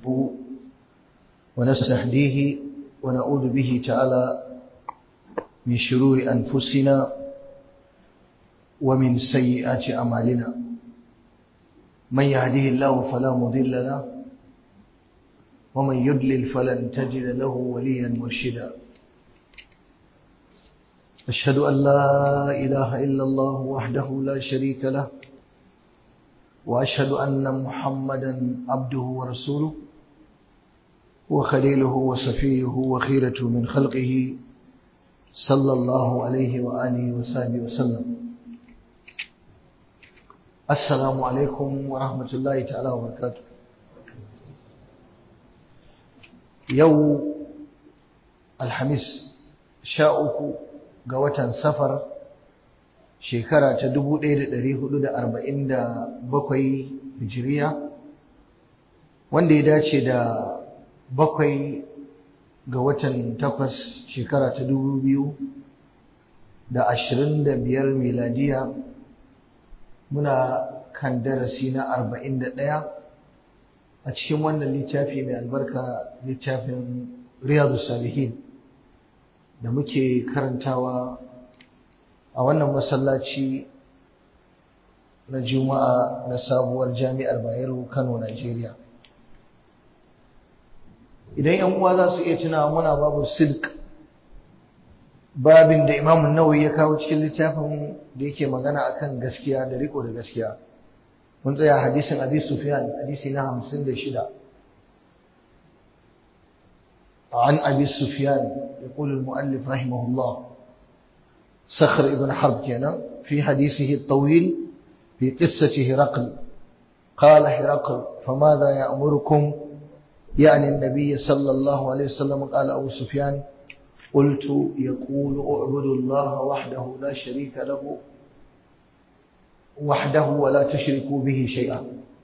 ونستهديه ونعوذ به تعالى من شرور أنفسنا ومن سيئات أعمالنا من يهده الله فلا مضل له ومن يضلل فلن تجد له وليا مرشدا أشهد أن لا إله إلا الله وحده لا شريك له وأشهد أن محمدا عبده ورسوله وخليله وصفيه وخيرته من خلقه صلى الله عليه وآله وصحبه وسلم السلام عليكم ورحمة الله تعالى وبركاته يوم الحميس شاءكم ga watan safar shekara ta 1447 hijiriya wanda ya dace da bakwai ga watan takwas shekara ta 2025 miladiya muna kan darasi na 41 a cikin wannan littafi mai albarka littafin riyadu salihin da muke karantawa a wannan masallaci na juma'a na sabuwar jami'ar bayero kano nigeria idan yan uwa za su iya tunawa muna babu silk babin da imamun nawawi ya kawo cikin littafin da yake magana akan gaskiya da riko da gaskiya mun tsaya hadisin abi sufyan hadisi na hamsin da shida عن أبي سفيان يقول المؤلف رحمه الله صخر ابن حرب كان في حديثه الطويل في قصة هرقل قال هرقل فماذا يأمركم يعني النبي صلى الله عليه وسلم قال أبو سفيان قلت يقول اعبدوا الله وحده لا شريك له وحده ولا تشركوا به شيئا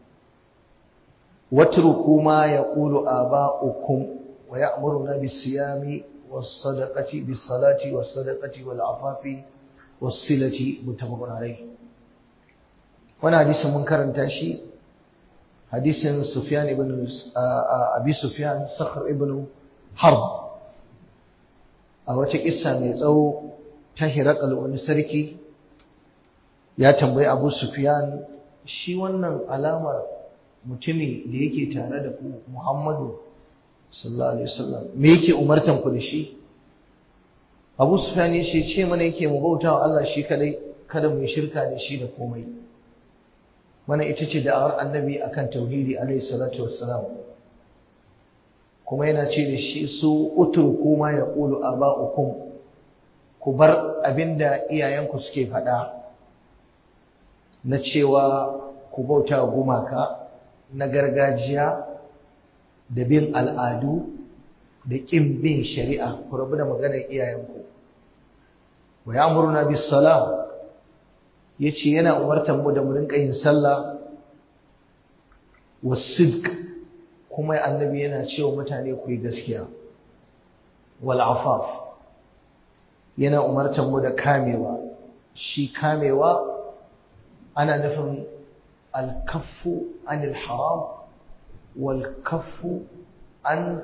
واتركوا ما يقول آباؤكم ويأمرنا بالصيام والصدقة بالصلاة والصدقة والعفاف والصلة متفق عليه وانا حديث منكر تاشي حديث سفيان ابن أبي سفيان صخر ابن حرب a wata kissa mai tsawo ta hirakal wani sarki ya tambayi abu sufyan shi wannan alamar mutumi da yake tare da ku muhammadu sallallahu alaihi wasallam me yake umartan ku da shi Abu Sufyan ya ce ce mana yake mu bauta wa Allah shi kadai kada mu shirka da shi da komai wannan ita ce da'awar annabi akan tauhidi alaihi salatu wassalam kuma yana ce da shi su utruku ma yaqulu aba'ukum ku bar abinda iyayenku suke faɗa na cewa ku bauta wa gumaka na gargajiya da bin al'adu da ƙin bin shari'a ku rabu da maganar iyayenku wa ya murna bis sala ya ce yana umartar mu da mu rinka yin sallah wa sidq kuma annabi yana cewa mutane ku yi gaskiya wal afaf yana umartar mu da kamewa shi kamewa ana nufin alkaffu anil haram والكف عن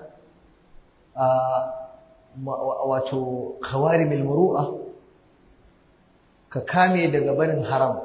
wato kawarimil muru'a ka kame daga barin haram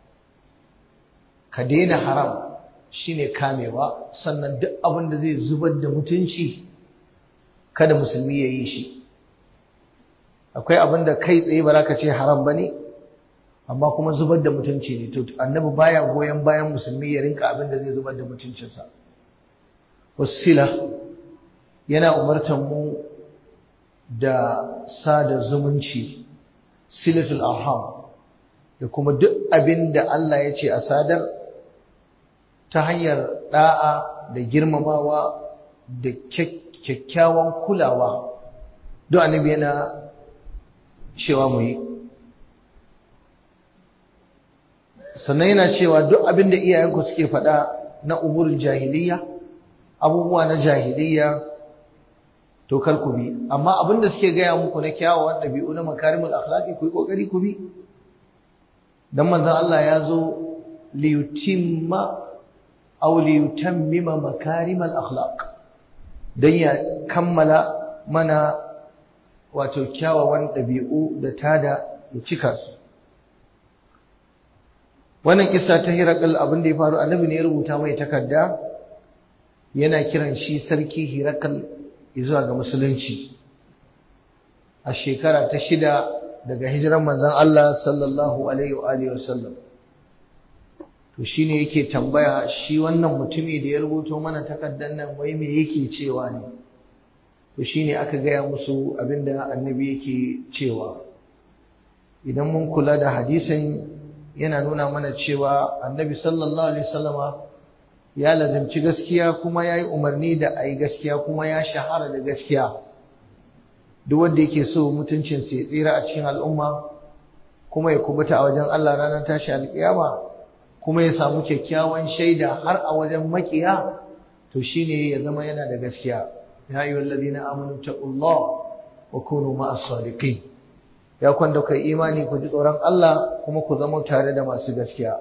ka daina haram shine kamewa sannan duk abin da zai zubar da mutunci kada musulmi ya yi shi akwai abin da kai tsaye ba za ka ce haram ba ne amma kuma zubar da mutunci ne to annabi baya goyon bayan musulmi ya rinka abin da zai zubar da mutuncinsa wasila yana umartar mu da sada zumunci silatul arham da kuma duk abin da Allah ya ce a sadar ta hanyar da'a da girmamawa da kyakkyawan kulawa duk annabi yana cewa mu yi sannan yana cewa duk abin da iyayenku suke faɗa na umurul jahiliya abubuwa na jahiliya to kar ku bi amma abin da suke gaya muku na kyawawan ɗabi'u na makarimul akhlaqi ku yi kokari ku bi dan manzon Allah ya zo li yutimma aw li yutammima makarim al akhlaq dan ya kammala mana wato kyawawan dabi'u da tada ya cika su wannan kissa ta hirakal abin da ya faru annabi ne ya rubuta mai takarda yana kiran shi sarki hirakal zuwa ga musulunci a shekara ta shida daga hijiran manzon Allah sallallahu alaihi wa alihi wasallam to shine yake tambaya shi wannan mutumi da ya rubuto mana takardar nan wai me yake cewa ne to shine aka gaya musu abinda annabi yake cewa idan mun kula da hadisin yana nuna mana cewa annabi sallallahu alaihi wasallama ya lazimci gaskiya kuma ya yi umarni da a yi gaskiya kuma ya shahara da gaskiya duk wanda yake so mutuncin ya tsira a cikin al'umma kuma ya kubuta a wajen Allah ranar tashi alƙiyama kuma ya samu kyakkyawan shaida har a wajen makiya to shine ya zama yana da gaskiya ya ayyuhal ladina amanu taqullah wa kunu ma'as sadiqin ya kwanda kai imani ku ji tsoron Allah kuma ku zama tare da masu gaskiya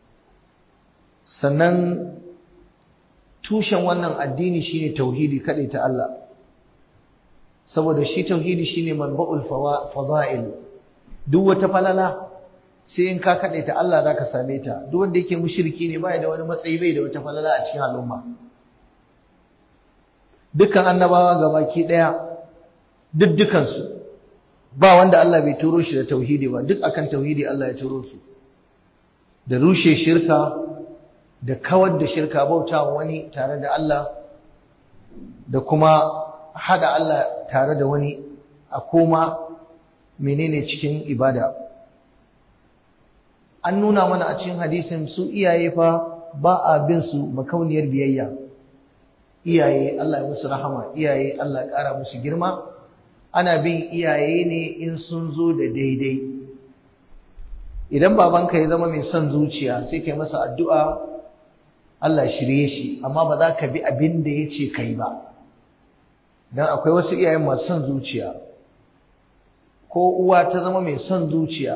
sannan tushen wannan addini shine tauhidi kadai ta Allah saboda shi tauhidi shine manba'ul fada'il duk wata falala sai in ka kadai ta Allah zaka same ta duk wanda yake mushriki ne bai da wani matsayi bai da wata falala a cikin al'umma dukkan annabawa gabaki daya duk dukansu ba wanda Allah bai turo shi da tauhidi ba duk akan tauhidi Allah ya turo su da rushe shirka da kawar da shirka bauta wani tare da Allah da kuma hada Allah tare da wani a koma menene cikin ibada an nuna mana a cikin hadisin su iyaye fa ba a bin su makauniyar biyayya iyaye Allah ya musu rahama iyaye Allah ya ƙara musu girma ana bin iyaye ne in sun zo da daidai idan babanka ya zama mai son zuciya sai kai masa addu'a Allah shirye shi amma ba za ka bi abin da ya ce kai ba don akwai wasu iyayen masu son zuciya ko uwa ta zama mai son zuciya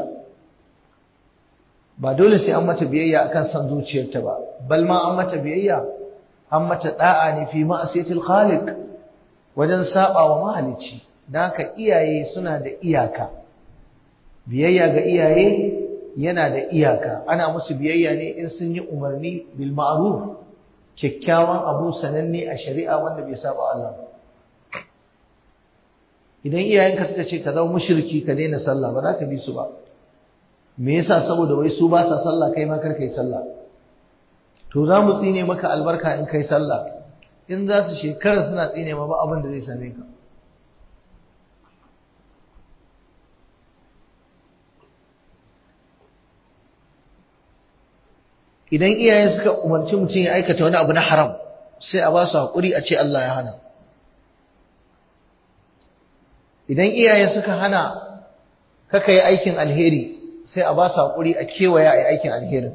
ba dole sai an mata biyayya akan son zuciyarta ba bal ma an mata biyayya an mata da'a ne fi ma'asiyatil khaliq wajen saba wa mahalicci don haka iyaye suna da iyaka biyayya ga iyaye yana da iyaka ana musu biyayya ne in sun yi umarni bil ma'ruf kyakkyawan abu sananne a shari'a wanda bai saba Allah idan iyayenka suka ce ka zama mushriki ka daina sallah ba za ka bi su ba me yasa saboda wai su ba sa sallah kai ma kar kai sallah to za mu tsine maka albarka in kai sallah in za su shekara suna tsine ma ba abin da zai same ka idan iyaye suka umarci mutum ya aikata wani abu na haram sai a ba su haƙuri a ce Allah ya hana idan iyaye suka hana kaka yi aikin alheri sai a ba su haƙuri a kewaya a yi aikin alherin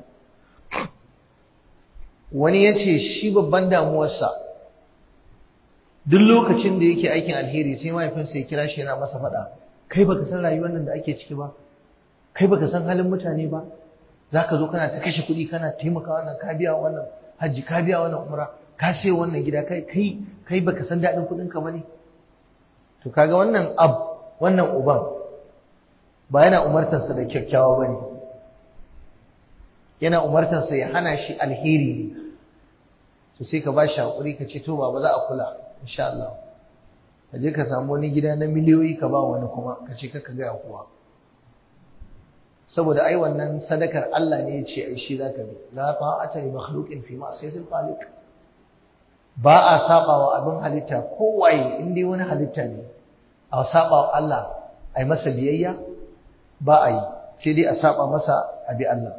wani ya ce shi babban damuwarsa duk lokacin da yake aikin alheri sai mahaifinsa ya kira shi yana masa faɗa kai baka san rayuwar nan da ake ciki ba kai baka san halin mutane ba za ka zo kana ta kashe kuɗi kana taimaka wannan ka biya wannan hajji ka biya wannan umra ka sai wannan gida kai kai kai baka san daɗin kuɗin ka bane to kaga wannan ab wannan uban ba yana umartarsa da kyakkyawa bane yana umartarsa ya hana shi alheri ne to sai ka ba shi haƙuri ka ce to ba za a kula insha Allah ka je ka samu wani gida na miliyoyi ka ba wani kuma ka ce kaka gaya kowa saboda ai wannan sadakar Allah ne ya ce ai shi zaka bi la ta'ata li makhluqin fi ma'siyatil khaliq ba a saba wa abin halitta kowaye in dai wani halitta ne a saba wa Allah ai masa biyayya ba a yi sai dai a saba masa a bi Allah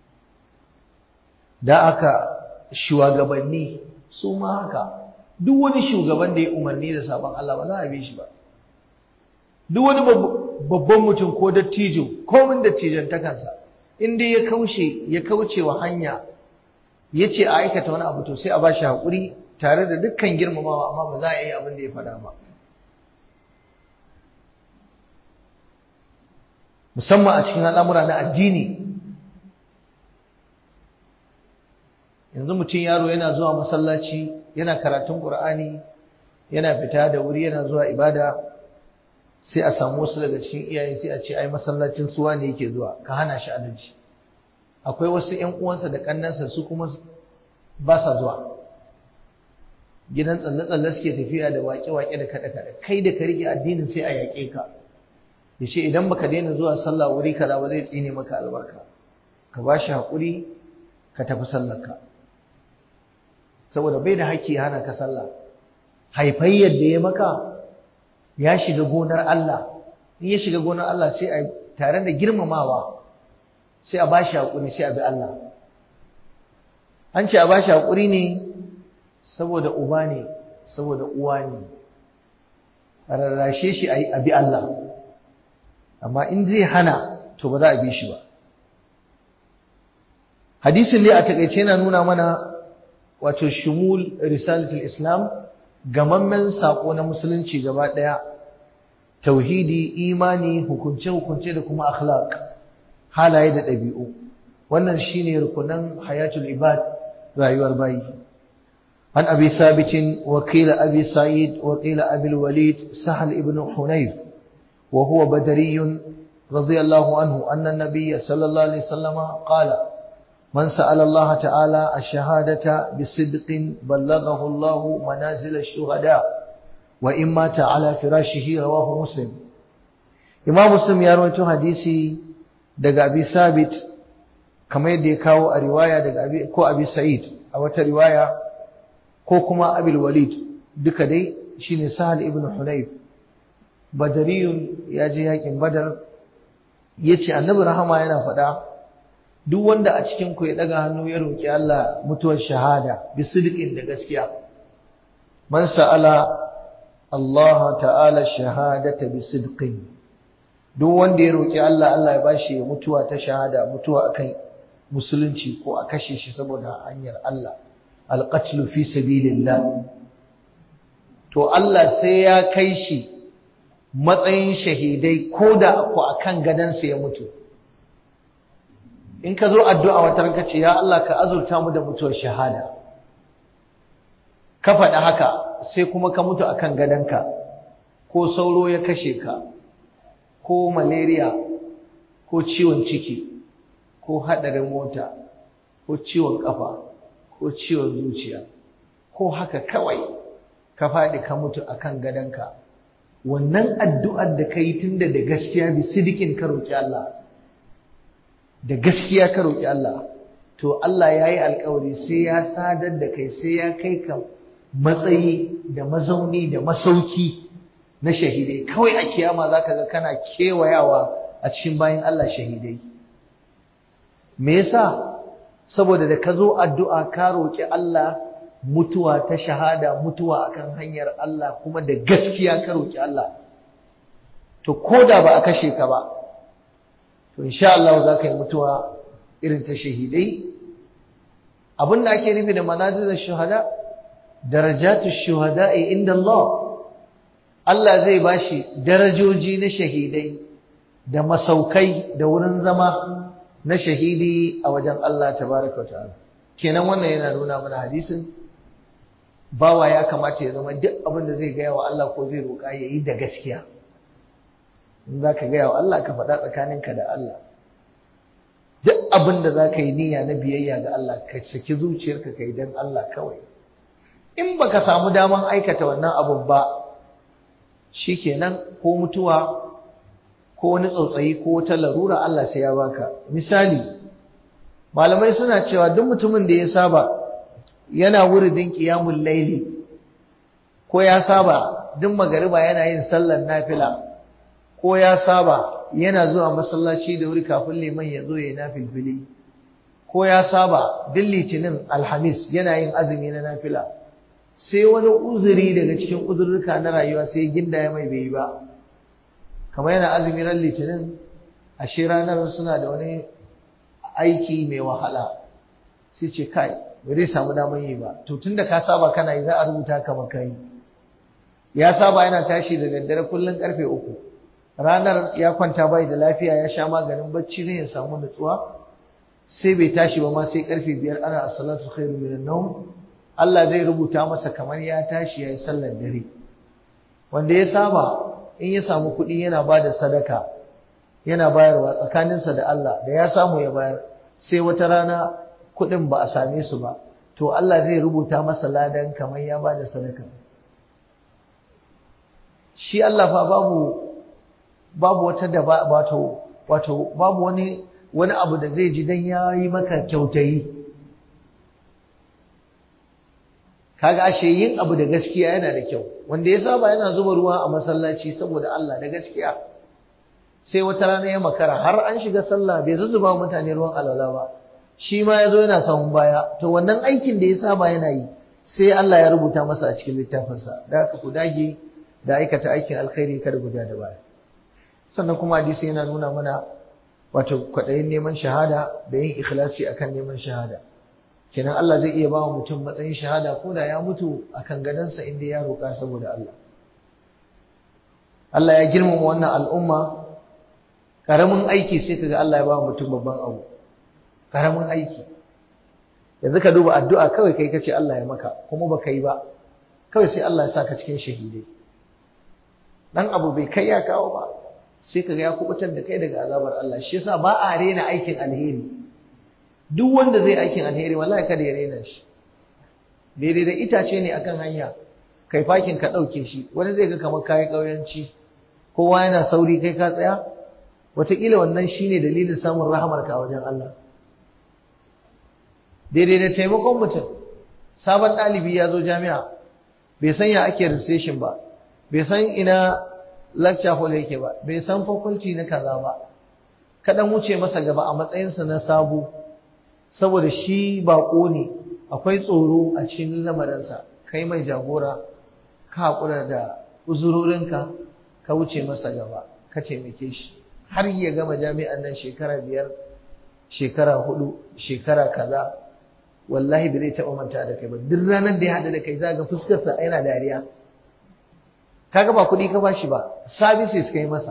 da aka shugabanni su ma haka duk wani shugaban da ya umarni da sabon Allah ba za a bi shi ba duk wani babban mutum ko dattijo komin dattijantakansa in dai ya kaushe ya kauce wa hanya ya ce a aikata wani abu to sai a ba shi haƙuri tare da dukkan girmamawa amma ba za a yi abin da ya faɗa ba musamman a cikin al'amura na addini yanzu mutum yaro yana zuwa masallaci yana karatun Qur'ani yana fita da wuri yana zuwa ibada sai a samu wasu daga cikin iyaye sai a ce ai masallacin suwa ne yake zuwa ka hana shi alaji akwai wasu ƴan uwansa da kannansa su kuma ba sa zuwa gidan tsalle-tsalle suke tafiya da waƙe-waƙe da kaɗe-kaɗe kai da ka rike addinin sai a yaƙe ka ya ce idan baka daina zuwa sallah wuri kaza ba zai tsine maka albarka ka ba shi haƙuri ka tafi sallarka saboda bai da haƙƙi hana ka sallah haifayyar da ya maka ya shiga gonar Allah in ya shiga gonar Allah sai a tare da girmamawa sai a ba shi haƙuri sai a bi Allah an ce a ba shi haƙuri ne saboda uba ne saboda uwa ne a rarrashe shi a bi Allah amma in zai hana to ba za a bi shi ba hadisin dai a takaice yana nuna mana wato shumul risalatul islam gamammen sako na musulunci gaba daya tauhidi imani hukunce hukunce da kuma akhlaq halaye da ɗabi'u wannan shine rukunan hayatul ibad rayuwar bayi عن أبي ثابت وقيل أبي سعيد وقيل أبي الوليد سهل ابن حنيف وهو بدري رضي الله عنه أن النبي صلى الله عليه وسلم قال من سأل الله تعالى الشهادة بصدق بلغه الله منازل الشهداء وإن مات على فراشه رواه مسلم إمام مسلم يروي حديثي دقى أبي ثابت كما يدي كاو رواية دقى أبي كو أبي سعيد أو رواية ko kuma abil walid duka dai shine sahal ibn hunayf badariyun ya je yakin badar yace annabi rahama yana faɗa duk wanda a cikin ku ya daga hannu ya roki Allah mutuwar shahada bi sidqin da gaskiya man sa'ala Allah ta'ala shahadata bi sidqin duk wanda ya roki Allah Allah ya bashi mutuwa ta shahada mutuwa akan musulunci ko a kashe shi saboda hanyar Allah alƙatlu fi sabilillah to Allah sai ya kai shi matsayin shahidai ko da ku akan gadansa ya mutu in ka zo addu'a wata ranka ce ya Allah ka azurta mu da mutuwar shahada ka faɗi haka sai kuma ka mutu akan gadanka ko sauro ya kashe ka ko malaria ko ciwon ciki ko haɗarin mota ko ciwon ƙafa ko ciwon zuciya ko haka kawai ka faɗi ka mutu akan gadonka wannan addu'ar da ka yi tun da da gaskiya bi sidikin ka roƙi Allah da gaskiya ka roƙi Allah to Allah ya yi alkawari sai ya sadar da kai sai ya kai ka matsayi da mazauni da masauki na shahidai kawai a kiyama za ka ga kana kewayawa a cikin bayan Allah shahidai me yasa saboda da ka zo addu'a ka roƙi Allah mutuwa ta shahada mutuwa akan hanyar Allah kuma da gaskiya ka roƙi Allah to ko da ba a kashe ka ba to insha Allah za ka yi mutuwa irin ta shahidai abin da ake nufi da manazilin shuhada darajatu shuhada'i inda Allah Allah zai bashi darajoji na shahidai da masaukai da wurin zama na shahidi a wajen Allah tabaraka ta'ala kenan wannan yana nuna mana hadisin bawa ya kamata ya zama duk abin da zai gaya wa Allah ko zai roƙa ya yi da gaskiya in za ka gaya wa Allah ka faɗa tsakaninka da Allah duk abin da za ka yi niyya na biyayya ga Allah ka saki zuciyarka ka yi don Allah kawai in baka samu daman aikata wannan abun ba shikenan ko mutuwa ko wani tsautsayi ko wata larura Allah sai ya baka misali malamai suna cewa duk mutumin da ya saba yana wuridin qiyamul laili ko ya saba duk magariba yana yin sallar nafila ko ya saba yana zuwa masallaci da wuri kafin liman ya zo ya nafilfili ko ya saba duk litinin alhamis yana yin azumi na nafila sai wani uzuri daga cikin uzurruka na rayuwa sai ginda ya mai bai ba kamar yana azumi ran litinin ashe ranar suna da wani aiki mai wahala sai ce kai ba zai samu damar yi ba to tunda ka saba kana yi za a rubuta ka maka yi ya saba yana tashi da daddare kullum karfe uku ranar ya kwanta bai da lafiya ya sha maganin bacci zai ya samu nutsuwa sai bai tashi ba ma sai karfe biyar ana as-salatu khairu minan nawm Allah zai rubuta masa kamar ya tashi yayi sallar dare wanda ya saba in ya samu kuɗi yana bada sadaka yana bayarwa tsakaninsa da Allah da ya samu ya bayar sai wata rana kuɗin ba a same su ba to Allah zai rubuta masa ladan kamar ya bada sadaka shi Allah fa babu babu wata da wato wato babu wani wani abu da zai ji dan yayi maka kyautayi kaga ashe yin abu da gaskiya yana da kyau wanda ya saba yana zuba ruwa a masallaci saboda Allah da gaskiya sai wata rana ya makara har an shiga sallah bai zuzzuba mutane ruwan alwala ba shi ma yazo yana samun baya to wannan aikin da ya saba yana yi sai Allah ya rubuta masa a cikin littafinsa da haka ku dage da aikata aikin alkhairi kada guda da baya sannan kuma hadisi yana nuna mana wato kwaɗayin neman shahada da yin ikhlasi akan neman shahada kenan Allah zai iya ba wa mutum matsayin shahada ko da ya mutu akan gadonsa inda ya roƙa saboda Allah Allah ya girmama wannan al'umma karamin aiki sai kaga Allah ya ba mutum babban abu karamin aiki yanzu ka duba addu'a kawai kai kace Allah ya maka kuma baka yi ba kawai sai Allah ya saka cikin shahidai dan abu bai kai ya kawo ba sai kaga ya kubutar da kai daga azabar Allah shi yasa ba a rena aikin alheri duk wanda zai aikin alheri wallahi kada ya rena shi daidai da itace ne akan hanya kai fakin ka dauke shi wani zai ga kamar kai kauyanci kowa yana sauri kai ka tsaya wataƙila wannan shine dalilin samun rahamar ka a wajen Allah daidai da taimakon mutum sabon ɗalibi ya zo jami'a bai san ya ake registration ba bai san ina lecture hall yake ba bai san faculty na kaza ba kaɗan wuce masa gaba a matsayinsa na sabo saboda shi baƙo ne akwai tsoro a cikin lamarinsa kai mai jagora ka haƙura da uzurorinka ka wuce masa gaba ka taimake shi har ya gama jami'an nan shekara biyar shekara hudu shekara kaza wallahi bai zai taɓa manta da kai ba duk ranar da ya haɗu da kai za ga fuskarsa yana dariya kaga ba kuɗi ka bashi ba services kai masa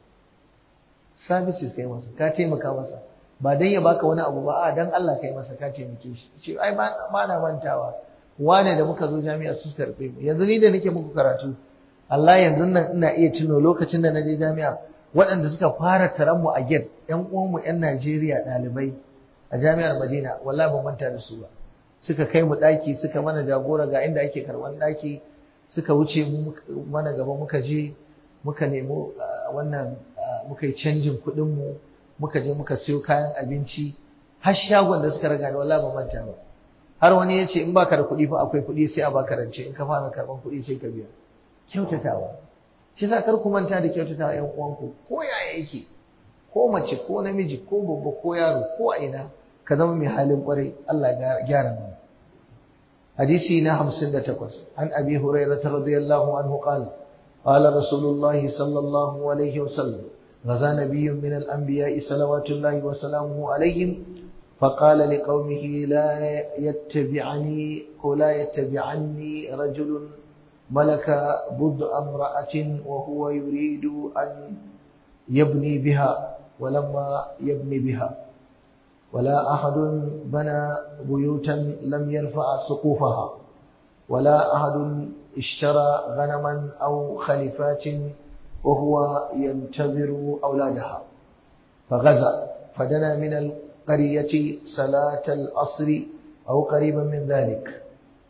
services kai masa ka taimaka masa ba dan ya baka wani abu ba a dan Allah kai masa ka taimake shi ce ai ba na mantawa wane da muka zo jami'a su karɓe mu yanzu ni da nake muku karatu Allah yanzu nan ina iya tuno lokacin da na je jami'a waɗanda suka fara taron mu a gate ƴan uwanmu ƴan Najeriya ɗalibai a jami'ar Madina wallahi ban manta da su ba suka kai mu ɗaki suka mana jagora ga inda ake karɓan ɗaki suka wuce mana gaba muka je muka nemo wannan muka yi canjin kuɗin mu muka je muka siyo kayan abinci har shagon da suka raga ni wallahi ban manta ba har wani ya ce in baka da kuɗi fa akwai kuɗi sai a baka rance in ka fara karɓan kuɗi sai ka biya kyautatawa shi yasa kar ku manta da kyautatawa ƴan uwanku ko yaya yake ko mace ko namiji ko babba ko yaro ko a ina ka zama mai halin kwarai Allah ya gyara mana hadisi na 58 an abi hurairah radiyallahu anhu qala qala rasulullahi sallallahu alaihi wasallam غزا نبي من الأنبياء صلوات الله وسلامه عليهم فقال لقومه لا يتبعني ولا يتبعني رجل ملك بضع امرأة وهو يريد أن يبني بها ولما يبني بها ولا أحد بنى بيوتا لم يرفع سقوفها ولا أحد اشترى غنما أو خلفات وهو ينتظر أولادها فغزا فدنا من القرية صلاة العصر أو قريبا من ذلك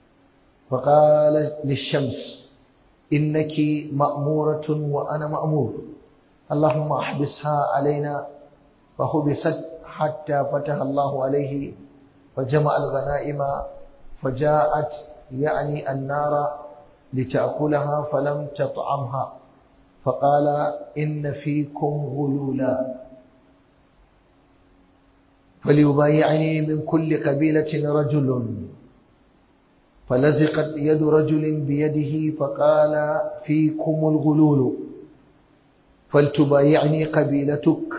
فقال للشمس إنك مأمورة وأنا مأمور اللهم احبسها علينا فحبست حتى فتح الله عليه فجمع الغنائم فجاءت يعني النار لتأكلها فلم تطعمها فقال إن فيكم غلولا فليبايعني من كل قبيلة رجل فلزقت يد رجل بيده فقال فيكم الغلول فلتبايعني قبيلتك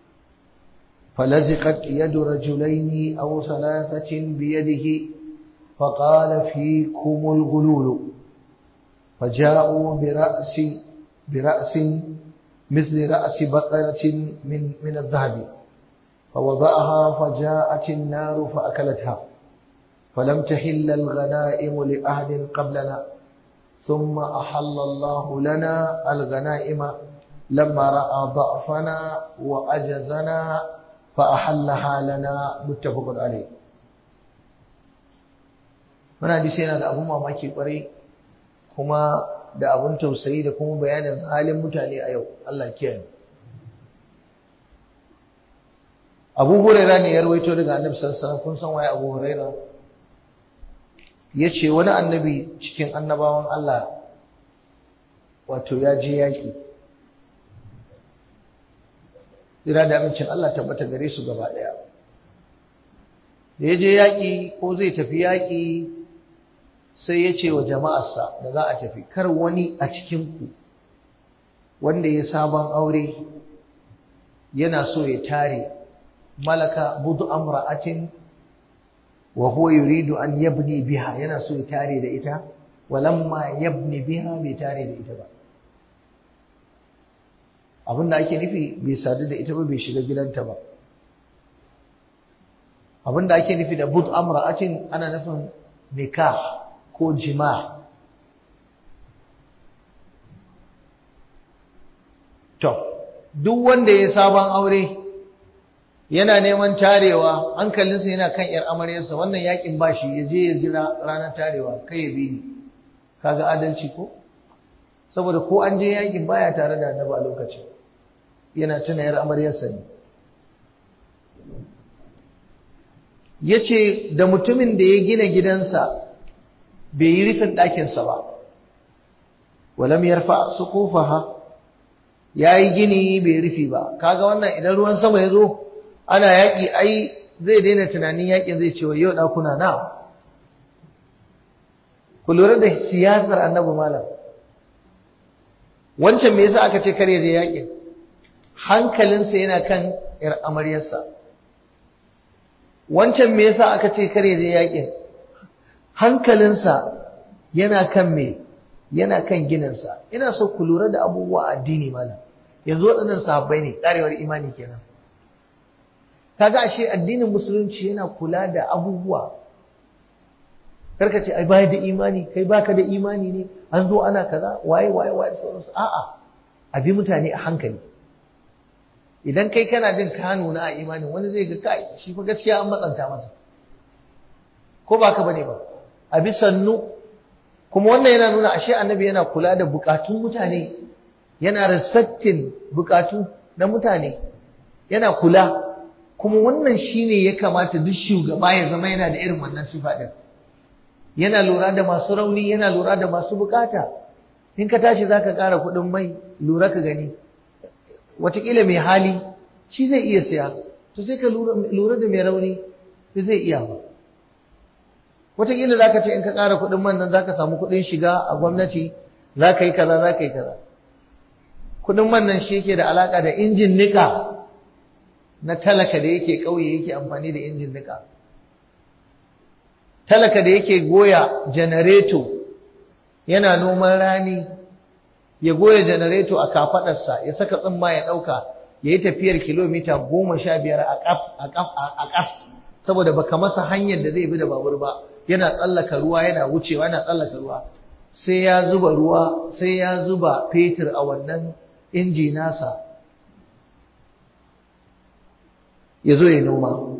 فلزقت يد رجلين أو ثلاثة بيده فقال فيكم الغلول فجاءوا برأس برأس مثل رأس بقرة من من الذهب فوضعها فجاءت النار فأكلتها فلم تحل الغنائم لأحد قبلنا ثم أحل الله لنا الغنائم لما رأى ضعفنا وعجزنا فأحلها لنا متفق عليه Muna hadisi yana da abun mamaki kwarai kuma da abun tausayi da kuma bayanin halin mutane a yau Allah kiyaye Abu Huraira ne ya rawaito daga Annabi sallallahu alaihi wasallam kun san waye Abu Huraira yace wani annabi cikin annabawan Allah wato ya je yaki Tsira da amincin Allah tabbata gare su gaba daya da ya je yaki ko zai tafi yaki sai ya ce wa jama'arsa da za a tafi kar wani a cikinku wanda ya sabon aure yana so ya tare malaka budu amra'atin wa huwa yuridu an yabni biha yana so ya tare da ita walamma yabni biha bai tare da ita ba abinda ake nufi bai sadu da ita ba bai shiga gidanta ba abinda ake nufi da bud amra'atin ana nufin nikah ko jima to duk wanda ya sabon aure yana neman tarewa hankalinsa yana kan yar amaryarsa wannan yakin bashi ya je ya jira ranar tarewa kai ya bi ni kaga adalci ko saboda ko an je yakin baya tare da annabi a lokacin yana tuna yar amaryarsa ne yace da mutumin da ya gina gidansa bai yi rufin ɗakinsa ba walam yarfa suqufaha yayi gini bai rufi ba kaga wannan idan ruwan sama ya zo ana yaƙi ai zai daina tunanin yaƙin zai ce wa yau ɗakuna na ku lura da siyasar annabi malam wancan me yasa aka ce kare da yaƙin hankalinsa yana kan ‘yar amaryarsa wancan me yasa aka ce kare da yaƙin hankalinsa yana kan me yana kan gininsa ina so ku lura da abubuwa addini malam yanzu waɗannan sahabbai ne ƙarewar imani kenan kaga ashe addinin musulunci yana kula da abubuwa karka ce ai bai da imani kai baka da imani ne an zo ana kaza waye waye waye da sauransu a'a abi mutane a hankali idan kai kana jin ka nuna a imanin wani zai ga kai shi fa gaskiya an matsanta masa ko ba ka bane ba abi sannu kuma wannan yana nuna ashe annabi yana kula da bukatun mutane yana respecting bukatu na mutane yana kula kuma wannan shine ya kamata duk shugaba ya zama yana da irin wannan sifa din yana lura da masu rauni yana lura da masu bukata in ka tashi zaka ƙara kuɗin mai lura ka gani wataƙila mai hali shi zai iya siya to sai ka lura da mai rauni sai zai iya ba wataƙila zaka ce in ka ƙara kuɗin man nan zaka samu kuɗin shiga a gwamnati zaka yi kaza zaka yi kaza kuɗin man nan shi yake da alaƙa da injin nika na talaka da yake ƙauye yake amfani da injin nika talaka da yake goya janareto yana noman rani ya goya janareto a kafaɗarsa ya saka tsimma ya ɗauka ya yi tafiyar kilomita goma sha biyar a ƙas saboda baka masa hanyar da zai bi da babur ba yana tsallaka ruwa yana wucewa yana tsallaka ruwa sai ya zuba ruwa sai ya zuba fetur a wannan inji nasa ya zo ya noma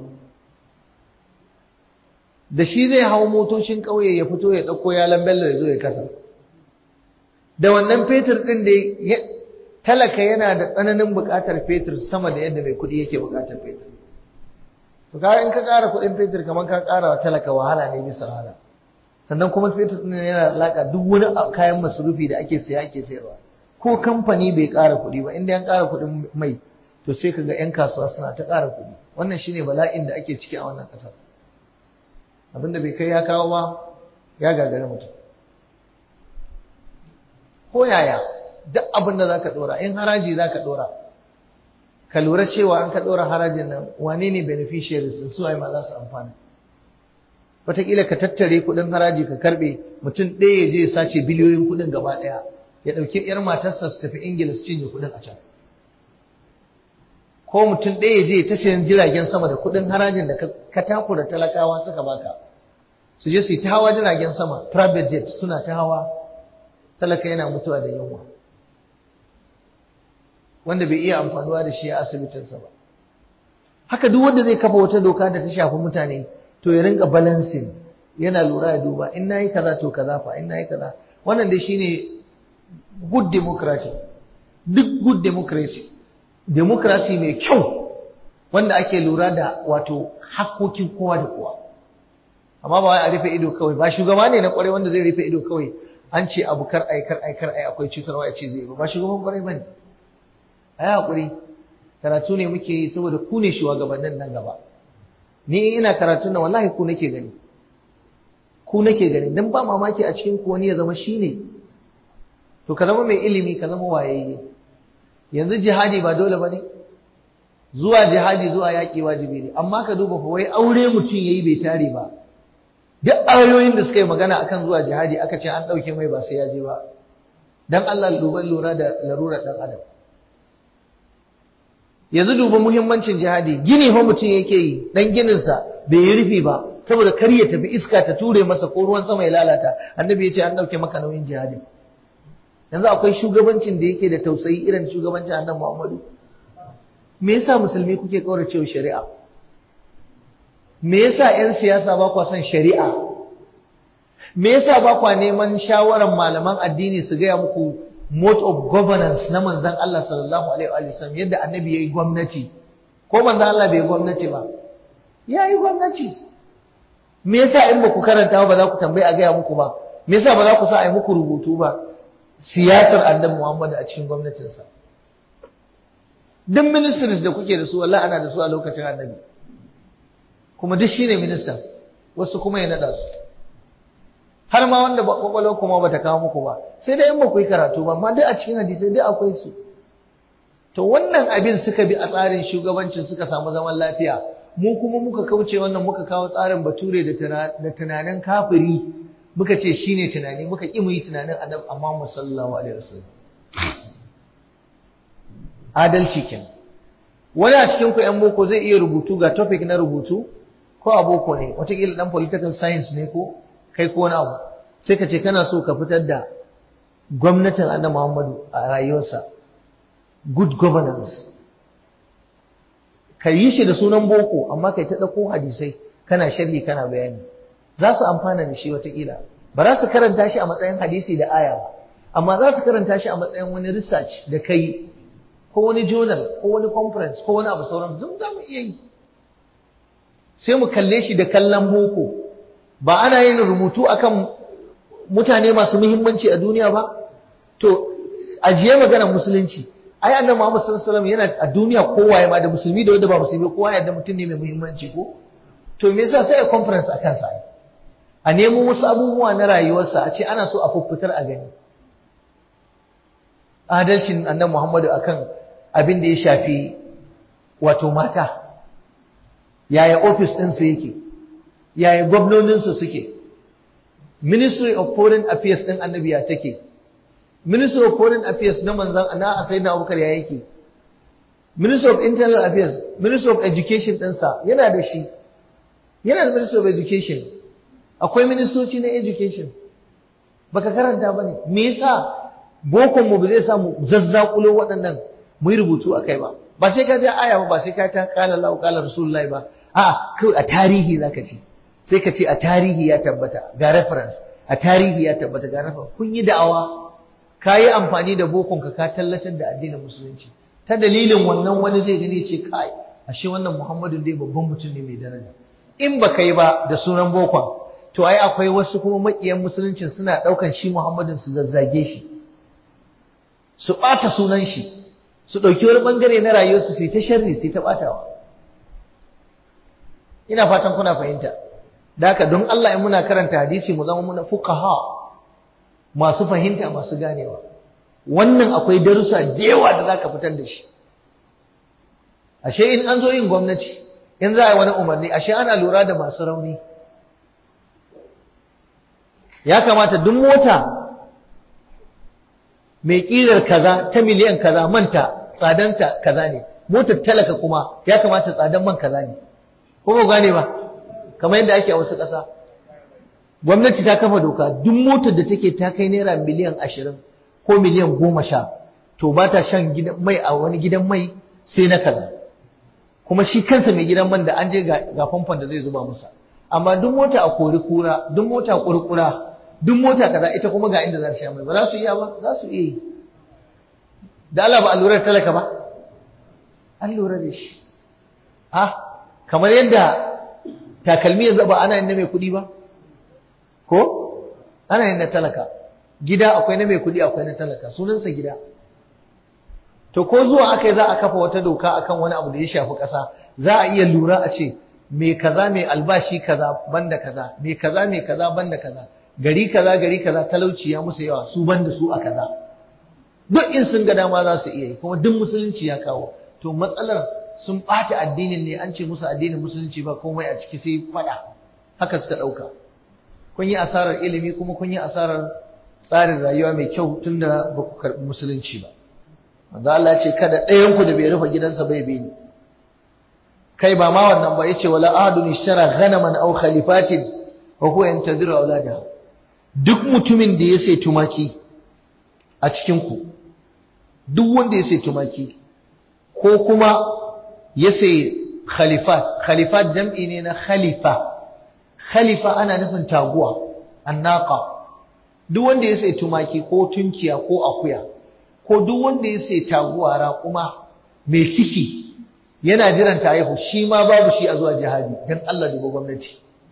da shi zai hau motocin ƙauye ya fito ya ɗauko yalan bello ya zo ya kasa da wannan fetur ɗin da talaka yana da tsananin buƙatar fetur sama da yadda mai kuɗi yake buƙatar fetur to ka in ka ƙara kuɗin fetur kamar ka ƙara wa talaka wahala ne bisa wahala sannan kuma fetur ɗin yana alaƙa duk wani kayan masarufi da ake siya ake sayarwa ko kamfani bai ƙara kuɗi ba inda an ƙara kuɗin mai to sai kaga 'yan kasuwa suna ta ƙara kuɗi wannan shine bala'in da ake ciki a wannan ƙasar abinda bai kai ya kawo ba ya gagari mutum ko yaya duk abinda za ka ɗora in haraji za ka ɗora ka lura cewa an ka ɗora harajin nan wane ne beneficiaries sun suwaye ma za su amfana wataƙila ka tattare kuɗin haraji ka karɓe mutum ɗaya ya je ya sace biliyoyin kuɗin gaba ɗaya ya ɗauki 'yar matarsa su tafi ingila su cinye kuɗin a can ko mutum ɗaya je ta sayan jiragen sama da kuɗin harajin da ka takura talakawa suka baka su je su yi ta hawa jiragen sama private jet suna ta hawa talaka yana mutuwa da yunwa wanda bai iya amfanuwa da shi a asibitinsa ba haka duk wanda zai kafa wata doka da ta shafi mutane to ya rinka balancing yana lura ya duba in nayi kaza to kaza fa in nayi kaza wannan dai shine good democracy duk good democracy democracy mai kyau wanda ake lura da wato hakkokin kowa da kowa amma ba wai a rufe ido kawai ba shugaba ne na kwarai wanda zai rufe ido kawai an ce abu kar ai kar ai kar ai akwai cutarwa ya ce zai ba shugaban kwarai bane ai hakuri karatu ne muke yi saboda ku ne shugabannin nan gaba ni ina karatu na wallahi ku nake gani ku nake gani dan ba mamaki a cikin ku wani ya zama shine to ka zama mai ilimi ka zama wayayye yanzu jihadi ba dole bane zuwa jihadi zuwa yaƙi wajibi ne amma ka duba fa wai aure mutum yayi bai tare ba duk ayoyin da suka yi magana akan zuwa jihadi aka ce an ɗauke mai ba sai ya je ba dan Allah duban lura da larurar dan adam yanzu duba muhimmancin jihadi gini fa mutum yake yi dan gininsa bai yi rufi ba saboda kar ya tafi iska ta ture masa ko ruwan sama ya lalata annabi ya ce an ɗauke maka nauyin jihadi yanzu akwai shugabancin da yake da tausayi irin shugabancin annabi Muhammadu me yasa musulmi kuke kaurace shari'a me yasa ƴan siyasa ba kwa son shari'a me yasa ba kwa neman shawaran malaman addini su gaya muku mode of governance na manzon Allah sallallahu alaihi wa sallam yadda annabi yayi gwamnati ko manzon Allah bai gwamnati ba yayi gwamnati me yasa in ba ku karanta ba za ku tambayi a gaya muku ba me yasa ba za ku sa a yi muku rubutu ba siyasar annabi Muhammad a cikin gwamnatinsa duk ministries da kuke da su wallahi ana da su a lokacin annabi kuma duk shine minista wasu kuma ya nada su har ma wanda kwakwalwar kuma bata kawo muku ba sai dai in ba ku yi karatu ba amma duk a cikin hadisai duk akwai su to wannan abin suka bi a tsarin shugabancin suka samu zaman lafiya mu kuma muka kauce wannan muka kawo tsarin bature da tunanin kafiri muka ce shine tunani muka ƙi mu yi tunanin annabi amma sallallahu alaihi wasallam adalci kenan wani a cikin ku ƴan boko zai iya rubutu ga topic na rubutu ko a boko ne wataƙila ɗan political science ne ko kai ko wani abu sai ka ce kana so ka fitar da gwamnatin annabi Muhammadu a rayuwarsa good governance ka yi shi da sunan boko amma kai ta ɗauko hadisai kana sharhi kana bayani za su amfana da shi wataƙila ba za su karanta shi a matsayin hadisi da aya ba amma za su karanta shi a matsayin wani research da kai ko wani journal ko wani conference ko wani abu sauran duk za mu iya yi sai mu kalle shi da kallon boko ba ana yin rubutu akan mutane masu muhimmanci a duniya ba to ajiye maganar musulunci ai annabi Muhammad sallallahu alaihi wasallam yana a duniya kowa ya ma da musulmi da wanda ba musulmi kowa ya da mutum ne mai muhimmanci ko to me yasa sai a conference akan sa a nemo wasu abubuwa na rayuwarsa a ce ana so a fuffutar a gani adalcin annabi Muhammadu akan abin da ya shafi wato mata yaya ofis ɗinsa yake yaya gwamnoninsa suke ministry of foreign affairs ɗin annabi ya take ministry of foreign affairs na manzan na asai na abubakar ya yake ministry of internal affairs ministry of education ɗinsa yana da shi yana da ministry of education akwai ministoci na education baka karanta ba ne me yasa bokon mu ba zai samu zazzakulo waɗannan mu yi rubutu a kai ba ba sai ka ja aya ba ba sai ka ta kala lau kala rasulullahi ba a kawai a tarihi zaka ce sai ka ce a tarihi ya tabbata ga reference a tarihi ya tabbata ga reference kun yi da'awa ka yi amfani da bokon ka ka tallatar da addinin musulunci ta dalilin wannan wani zai gani ce kai ashe wannan muhammadu dai babban mutum ne mai daraja in ba yi ba da sunan bokon to ai akwai wasu kuma makiyan musuluncin suna ɗaukan shi muhammadin su zazzage shi su ɓata sunan shi su ɗauki wani ɓangare na rayuwarsu su ta sharri su ta ɓatawa ina fatan kuna fahimta da haka don Allah in muna karanta hadisi mu zama muna fuqaha masu fahimta masu ganewa wannan akwai darussa da yawa da zaka fitar da shi ashe in an zo yin gwamnati in za a yi wani umarni ashe ana lura da masu rauni ya kamata duk mota mai ƙirar kaza ta miliyan kaza manta tsadanta kaza ne motar talaka kuma ya kamata tsadan man kaza ne ko ba gane ba kamar yadda ake a wasu ƙasa gwamnati ta kafa doka duk motar da take ta kai naira miliyan ashirin ko miliyan goma sha to ba ta shan mai a wani gidan mai sai na kaza kuma shi kansa mai gidan man da an je ga famfon da zai zuba masa amma duk mota a kori kura duk mota a kurkura duk mota kaza ita kuma ga inda za ta sha mai ba za su iya ba za su iya yi da Allah ba allurar talaka ba an lura da shi ha kamar yadda takalmi yanzu ba ana yin na mai kuɗi ba ko ana yin na talaka gida akwai na mai kuɗi akwai na talaka sunansa gida to ko zuwa aka yi za a kafa wata doka akan wani abu da ya shafi ƙasa za a iya lura a ce mai kaza mai albashi kaza banda kaza mai kaza mai kaza banda kaza gari kaza gari kaza talauci ya musu yawa su banda su a kaza duk in sun ga dama za su iya yi kuma duk musulunci ya kawo to matsalar sun ɓata addinin ne an ce musu addinin musulunci ba komai a ciki sai faɗa haka suka ɗauka kun yi asarar ilimi kuma kun yi asarar tsarin rayuwa mai kyau tunda ba ku karɓi musulunci ba manzo Allah ya ce kada ɗayan ku da bai rufe gidansa bai bi ni kai ba ma wannan ba yace wala ahadun ishtara ghanaman aw khalifatin wa huwa yantadiru auladaha duk mutumin da ya sai tumaki a cikin ku duk wanda ya sai tumaki ko kuma ya sai khalifat khalifat jam'i ne na khalifa khalifa ana nufin taguwa annaqa duk wanda ya sai tumaki ko tunkiya ko akuya ko duk wanda ya sai taguwa raƙuma mai ciki yana jiran ta haihu shi ma babu shi a zuwa jihadi dan Allah duba gwamnati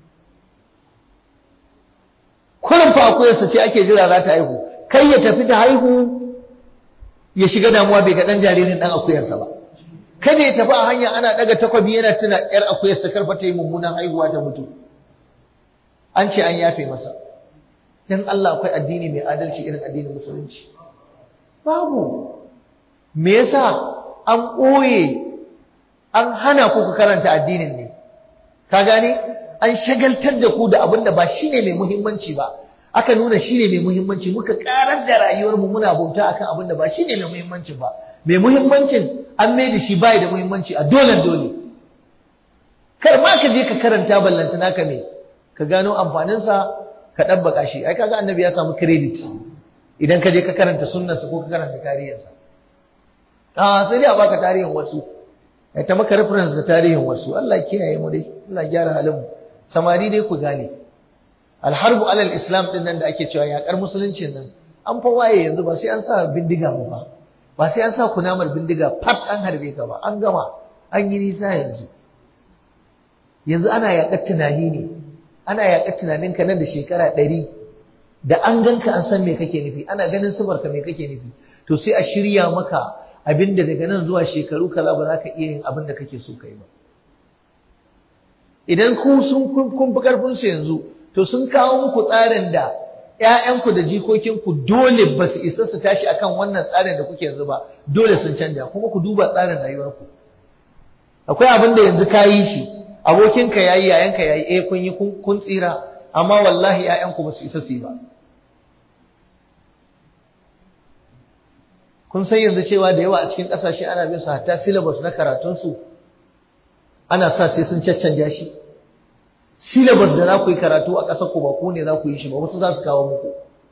kullum fa akuyarsa ce ake jira za ta haihu kai ya tafi ta haihu ya shiga damuwa bai ga dan jaririn dan akuyarsa ba kada ya tafi a hanya ana daga takwabi yana tuna yar akuyarsa karfa ta yi mummunan haihuwa ta mutu an ce an yafe masa dan Allah akwai addini mai adalci irin addinin musulunci babu me yasa an ɓoye an hana ku ku karanta addinin ne ka gane an shagaltar da ku da abin da ba shine mai muhimmanci ba aka nuna shine mai muhimmanci muka karar da rayuwar mu muna bauta akan abin da ba shine mai muhimmanci ba mai muhimmancin an mai da shi bai da muhimmanci a dole dole kar ma ka je ka karanta ballanta naka me ka gano amfaninsa ka ɗabbaka shi ai kaga annabi ya samu credit idan ka je ka karanta sunnarsa ko ka karanta tarihinsa a sai dai a baka tarihin wasu ai ta maka reference da tarihin wasu Allah kiyaye mu dai Allah gyara halin mu samari dai ku gane alharbu alal islam din nan da ake cewa yakar musuluncin nan an fa waye yanzu ba sai an sa bindiga ba ba ba sai an sa kunamar bindiga fat an harbe ka ba an gama an yi nisa yanzu yanzu ana yakar tunani ne ana yakar tunaninka nan da shekara ɗari da an ganka an san me kake nufi ana ganin sifarka me kake nufi to sai a shirya maka abinda daga nan zuwa shekaru kaza ba za ka iya yin abin da kake so kai ba idan ku sun kun fi karfin su yanzu to sun kawo muku tsarin da ƴaƴanku da jikokinku dole ba su isa su tashi akan wannan tsarin da kuke yanzu ba dole sun canja kuma ku duba tsarin rayuwarku akwai abin da yanzu ka yi shi abokinka yayi yayanka yayi eh kun yi kun tsira amma wallahi ƴaƴanku ba su isa su yi ba kun san yanzu cewa da yawa a cikin ƙasashe ana bin su hatta syllabus na karatunsu ana sa sai sun caccanja shi syllabus da za ku yi karatu a ƙasar ku ba ku ne za ku yi shi ba wasu za su kawo muku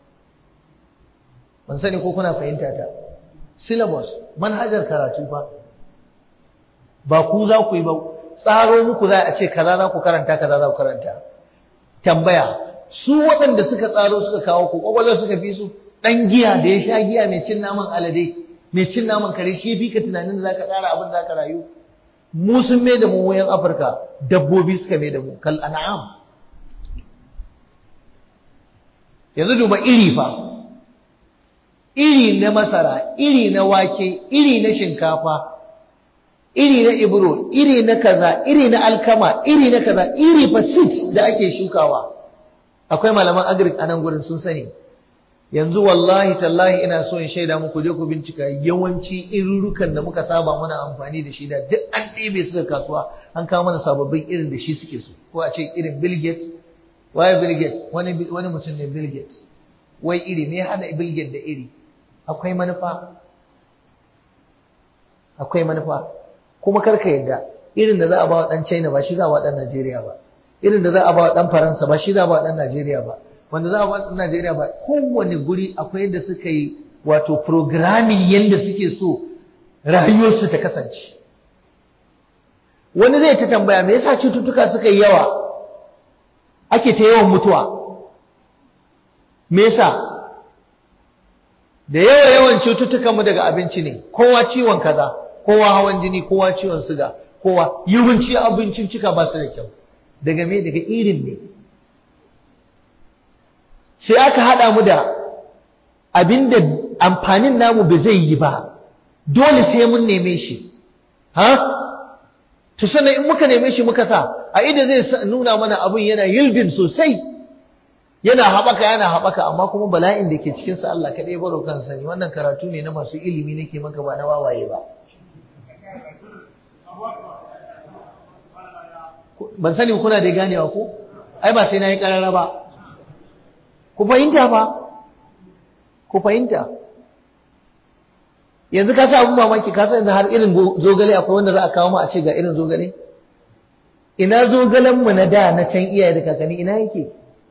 ban sani ko kuna fahimta ta syllabus manhajar karatu fa ba ku za ku yi ba tsaro muku za a ce kaza za ku karanta kaza za ku karanta tambaya su waɗanda suka tsaro suka kawo ku ƙwaƙwalwar suka fi su ɗan giya da ya sha giya mai cin naman alade mai cin naman kare shi fi ka tunanin da zaka tsara abin da zaka rayu mu sun mai da mu wayan afirka dabbobi suka mai da mu kal an'am yanzu duba iri fa iri na masara iri na wake iri na shinkafa iri na ibro iri na kaza iri na alkama iri na kaza iri fa seeds da ake shukawa akwai malaman agric a nan gurin sun sani yanzu wallahi tallahi ina so in shaida muku je ku bincika yawanci irurukan da muka saba muna amfani da shi da duk an ɗebe su da kasuwa an kawo mana sababbin irin da shi suke so ko a ce irin Bill Gates waye Bill Gates wani wani mutum ne Bill Gates wai iri me hada Bill Gates da iri akwai manufa akwai manufa kuma karka yadda irin da za a ba wa ɗan China ba shi za a ba ɗan Najeriya ba irin da za a ba wa ɗan Faransa ba shi za a ba wa ɗan Najeriya ba wanda za a ba ɗan Najeriya ba kowane guri akwai yadda suka yi wato programming yadda suke so rayuwarsu ta kasance wani zai ta tambaya me yasa cututtuka suka yi yawa ake ta yawan mutuwa me yasa da yawa yawan cututtukan mu daga abinci ne kowa ciwon kaza kowa hawan jini kowa ciwon suga kowa yawanci abincin cika ba su da kyau daga me daga irin ne sai aka hada mu da abinda amfanin namu ba zai yi ba dole sai mun neme shi ha to sannan in muka neme shi muka sa a idan zai nuna mana abin yana yildin sosai yana haɓaka yana haɓaka amma kuma bala'in da ke cikinsa Allah kaɗai baro kan sani wannan karatu ne na masu ilimi nake maka ba na wawaye ba ban sani kuna da ganewa ko ai ba sai na yi ƙarara ba ku fahimta ba ku fahimta yanzu ka sa abin mamaki ka sa yanzu har irin zogale akwai wanda za a kawo mu a ce ga irin zogale ina zogalen mu na da na can iyaye da kakanni ina yake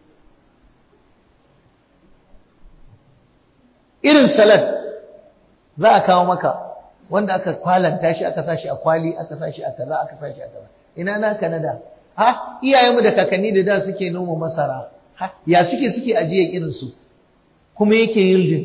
irin salad za a kawo maka wanda aka kwalanta shi aka sa shi a kwali aka sa shi a kaza aka sa shi a kaza ina naka na da ha iyayenmu da kakanni da da suke noma masara ha ya suke suke ajiye irin su kuma yake yildin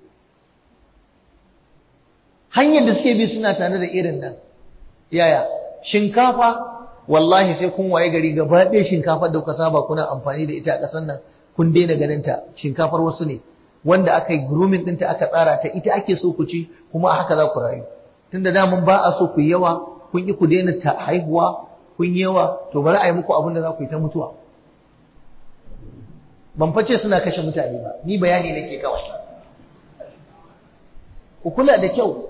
hanyar da suke bi suna tare da irin nan yaya shinkafa wallahi sai kun waye gari gaba ɗaya shinkafar da kuka saba kuna amfani da ita a ƙasar nan kun daina ganin ta shinkafar wasu ne wanda aka yi grooming ɗinta aka tsara ta ita ake so ku ci kuma haka za ku rayu tunda da mun ba a so ku yawa kun yi ku daina ta haihuwa kun yawa to bari a yi muku abin da za ku yi ta mutuwa ban face suna kashe mutane ba ni bayani nake kawai ku kula da kyau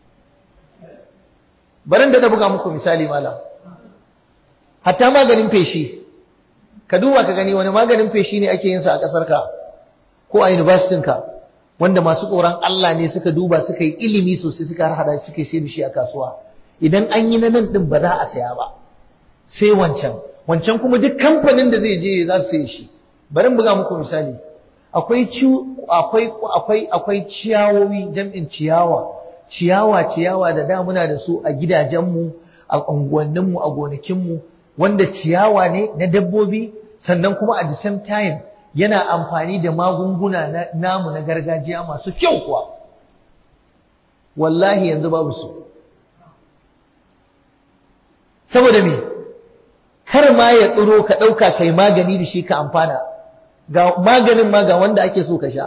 barin da buga muku misali malam hatta maganin feshi ka duba ka gani wani maganin feshi ne ake yin sa a ƙasar ka ko a university ka wanda masu tsoron Allah ne suka duba suka yi ilimi sosai suka hada suka sai da shi a kasuwa idan an yi na nan din ba za a saya ba sai wancan wancan kuma duk kamfanin da zai je za su saye shi bari buga muku misali akwai akwai akwai akwai ciyawowi jam'in ciyawa ciyawa ciyawa da da muna da su a gidajenmu a unguwanninmu a gonakinmu wanda ciyawa ne na dabbobi sannan kuma at the same time yana amfani da magunguna na namu na gargajiya masu kyau kuwa wallahi yanzu babu su saboda me kar ma ya tsiro ka ɗauka kai magani da shi ka amfana ga maganin ma ga wanda ake so ka sha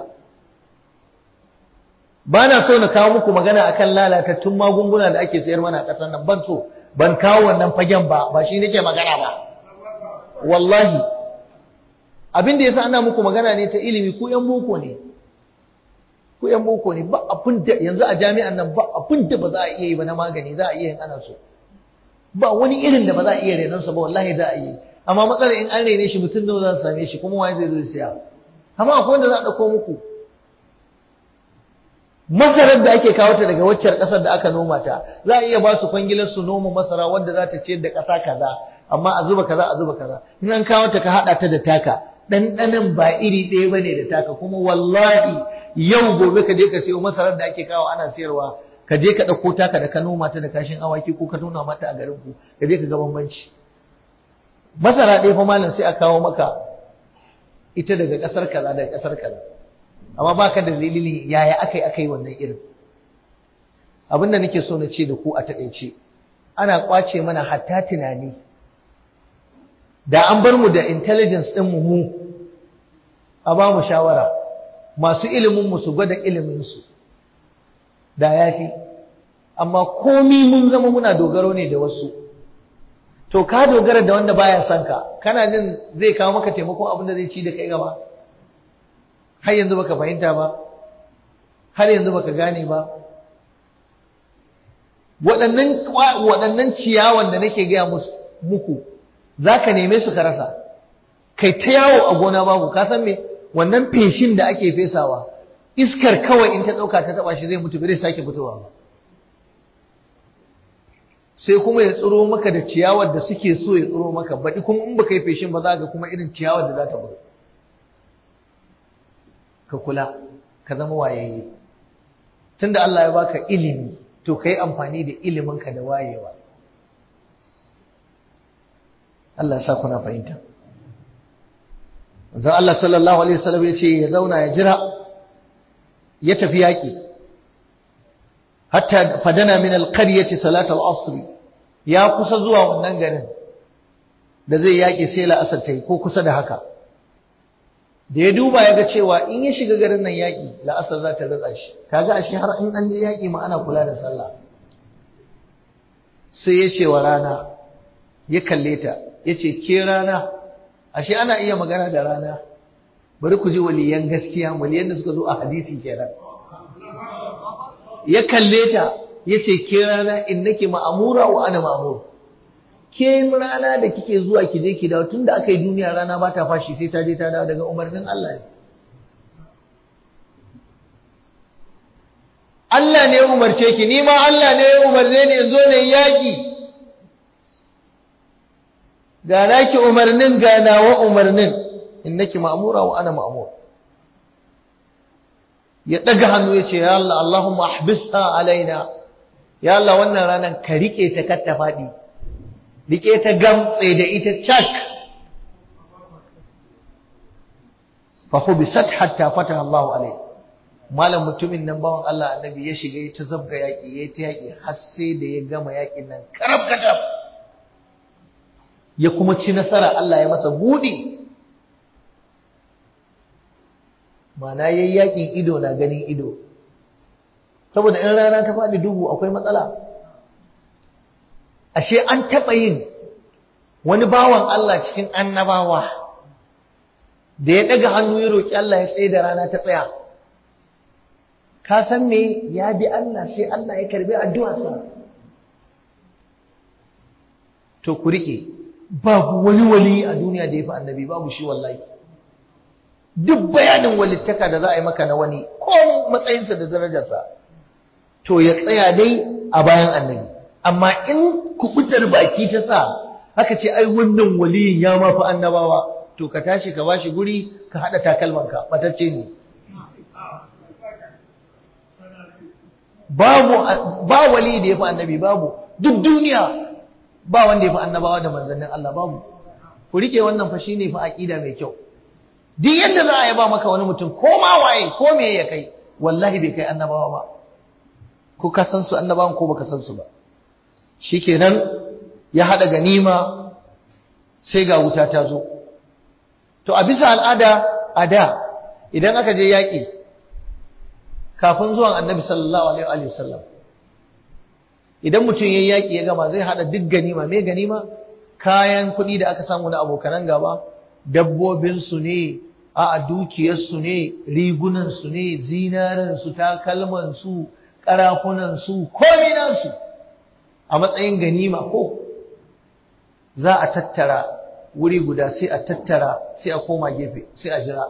ba na so na kawo muku magana akan lalatattun magunguna da ake sayar mana a ƙasar nan ban so ban kawo wannan fagen ba ba shi nake magana ba wallahi abin da yasa ana muku magana ne ta ilimi ku yan boko ne ku yan boko ne ba abin da yanzu a jami'an nan ba abin da ba za a iya yi ba na magani za a iya yin ana so ba wani irin da ba za a iya renon sa ba wallahi za a yi amma matsalar in an rene shi mutum nawa za su same shi kuma waye zai zo siya amma akwai wanda za a dauko muku masarar da ake kawo ta daga waccar kasar da aka noma ta za a iya ba su kwangilar su noma masara wanda za ta ciyar da kasa kaza amma a zuba kaza a zuba kaza in an kawo ta ka hada ta da taka ɗanɗanin ba iri ɗaya bane da taka kuma wallahi yau gobe ka je ka sayo masarar da ake kawo ana sayarwa ka je ka ɗauko taka da ka noma ta da kashin awaki ko ka nuna mata a garin ku ka je ka ga bambanci masara ɗaya fa malam sai a kawo maka ita daga ƙasar kaza daga ƙasar kaza amma ba ka da dalili yaya aka yi aka yi wannan irin abin da nake so na ce da ku a taƙaice ana ƙwace mana hatta tunani da an bar mu da intelligence ɗin mu mu a ba mu shawara masu ilimin mu su gwada ilimin su da yafi amma komi mun zama muna dogaro ne da wasu to ka dogara da wanda baya son ka kana jin zai kawo maka taimakon abin da zai ci da kai gaba har yanzu baka fahimta ba har yanzu baka gane ba waɗannan waɗannan ciyawan da nake gaya muku zaka neme su ka rasa kai ta yawo a gona babu ka san me wannan feshin da ake fesawa iskar kawai in ta ɗauka ta taɓa shi zai mutu bai sake fitowa ba sai kuma ya tsiro maka da ciyawar da suke so ya tsiro maka baɗi kuma in baka yi feshin ba za ga kuma irin ciyawar da za ta buru ka kula ka zama wayayye tunda Allah ya baka ilimi to ka yi amfani da iliminka da wayewa Allah ya sa kuna fahimta Wanzan Allah sallallahu Alaihi wasallam ya ce ya zauna ya jira ya tafi yaƙi hatta fadana min alqaryati salat al-asr ya kusa zuwa wannan garin da zai yaki sai la'asar tai ko kusa da haka da ya duba ya ga cewa in ya shiga garin nan yaki la'asar za ta ritsa shi kaga ashe har in an je yaki ma ana kula da sallah sai ya ce wa rana ya kalle ta ya ce ke rana ashe ana iya magana da rana bari ku ji waliyan gaskiya waliyan da suka zo a hadisi kenan ya kalle ta ya ce ke rana in nake ma'amura wa ana ma'amur ke rana da kike zuwa ki je ki dawo tunda aka yi duniya rana ba ta fashi sai ta je ta dawo daga umarnin Allah ne Allah ne ya umarce ki ni ma Allah ne ya umarce ni in zo ne yaki ga naki umarnin ga nawa umarnin innaki ma'mura wa ana ma'mur ya daga hannu ya ce ya Allah Allahumma ahbisha alaina ya Allah wannan ranar ka rike ta kar ta faɗi rike ta gamtse da ita cak fa hubisat hatta fataha Allahu alaihi malam mutumin nan bawan Allah annabi ya shiga ya ta zabga yaki ya ta yaki har sai da ya gama yakin nan karab kacab ya kuma ci nasara Allah ya masa budi mana yayi yakin ido na ganin ido saboda in rana ta faɗi duhu akwai matsala ashe an taɓa yin wani bawan Allah cikin annabawa da ya ɗaga hannu ya roƙi Allah ya tsaye da rana ta tsaya ka san me ya bi Allah sai Allah ya karbi addu'arsa to ku rike babu wani wali a duniya da ya fi annabi babu shi wallahi duk bayanin walittaka da za a yi maka na wani ko matsayinsa da darajarsa to ya tsaya dai a bayan annabi amma in kubutar baki ta sa haka ce ai wannan waliyin ya mafi annabawa to ka tashi ka bashi guri ka haɗa takalmanka batacce ne babu ba wali da ya fi annabi babu duk duniya ba wanda ya fi annabawa da manzannin Allah babu ku rike wannan fa shine fa aqida mai kyau duk yadda za a yaba maka wani mutum ko ma waye ko me ya kai wallahi bai kai annabawa ba ko ka san su annabawan ko baka san su ba shikenan ya hada ganima sai ga wuta ta zo to a bisa al'ada a da idan aka je yaƙi kafin zuwan annabi sallallahu alaihi wa sallam idan mutum yayi yaƙi ya gama zai hada duk ganima me ganima kayan kuɗi da aka samu na abokanan gaba dabbobinsu ne a dukiyarsu ne rigunansu ne zinaransu takalmansu ƙarafunansu kominansu a matsayin ganima ko za a tattara wuri guda sai a tattara sai a koma gefe sai a jira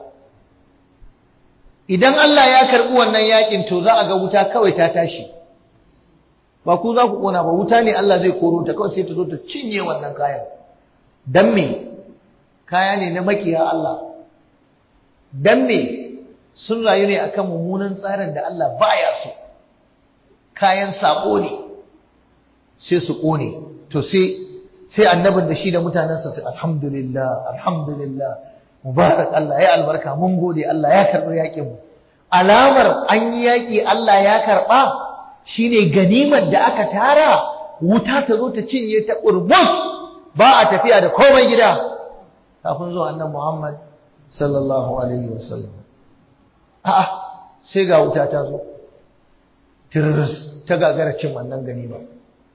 idan Allah ya karɓi wannan yakin to za a ga wuta kawai ta tashi ba ku za ku ƙona ba wuta ne Allah zai koro ta kawai sai ta zo ta cinye wannan kayan dan me kaya ne na makiya Allah dan me sun rayu ne akan mummunan tsarin da Allah baya so kayan sako ne sai su kone to sai sai annabin da shi da mutanensa sai alhamdulillah alhamdulillah mubarak Allah ya albarka mun gode Allah ya karbi yakin mu alamar an yi yaki Allah ya karba shine ganimar da aka tara wuta ta zo ta cinye ta urbus ba a tafiya da komai gida kafin zuwa annan Muhammad sallallahu alaihi wasallam a'a sai ga wuta ta zo tirris ta gagara cin wannan gani ba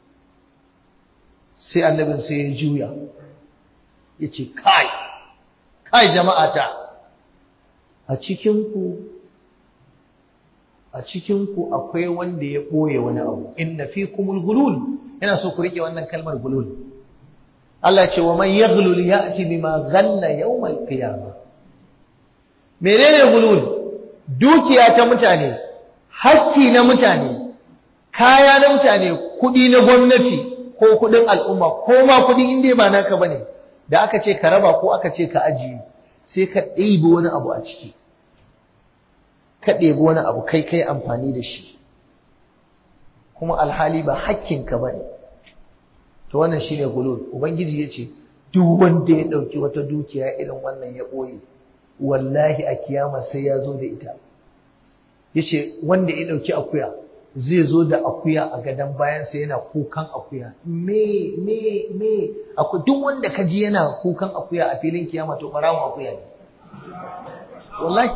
sai annabin sai ya juya ya ce kai kai jama'ata a cikinku a cikinku akwai wanda ya ɓoye wani abu inna fi kumul gulul yana so ku riƙe wannan kalmar gulul Allah ce wa man yaghlul ya'ti bima ghalla yawmal qiyamah menene gulul dukiya ta mutane hakki na mutane kaya na mutane kudi na gwamnati ko kudin al'umma ko ma kudi in dai ba naka bane da aka ce ka raba ko aka ce ka ajiye sai ka ɗebi wani abu a ciki ka ɗebi wani abu kai kai amfani da shi kuma alhali ba hakkinka ba ne to wannan shine gulul ubangiji ya ce duk wanda ya ɗauki wata dukiya irin wannan ya ɓoye wallahi a kiyama sai ya zo da ita ya ce wanda ya ɗauki akuya zai zo da akuya a gadon bayansa yana kukan akuya me me me duk wanda ka ji yana kukan akuya a filin kiyama to ɓarawon akuya ne wallahi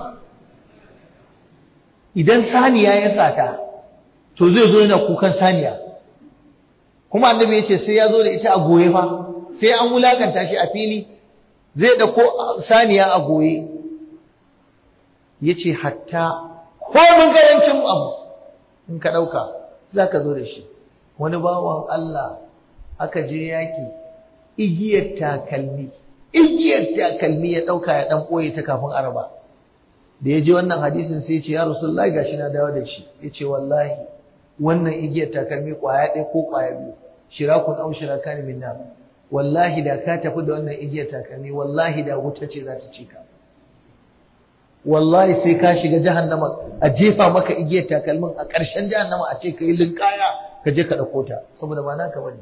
idan saniya ya sata to zai zo yana kukan saniya kuma annabi ya ce sai ya zo da ita a goye fa sai an wulakanta shi a fili zai da ko saniya a goye ya ce hatta komin karancin abu in ka ɗauka za ka zo da shi wani bawan Allah aka je yaƙi igiyar takalmi igiyar takalmi ya ɗauka ya ɗan ɓoye ta kafin araba da ya ji wannan hadisin sai ce ya rasulullahi gashi na dawo da shi ya ce wallahi wannan igiyar takalmi ƙwaya ɗaya ko ƙwaya biyu shirakun au shiraka ne min nar wallahi da ka tafi da wannan igiyar takalmi wallahi da wuta ce za ta ci ka wallahi sai ka shiga jahannama a jefa maka igiyar takalmin a ƙarshen jahannama a ce ka yi linkaya ka je ka ɗauko ta saboda ba naka bane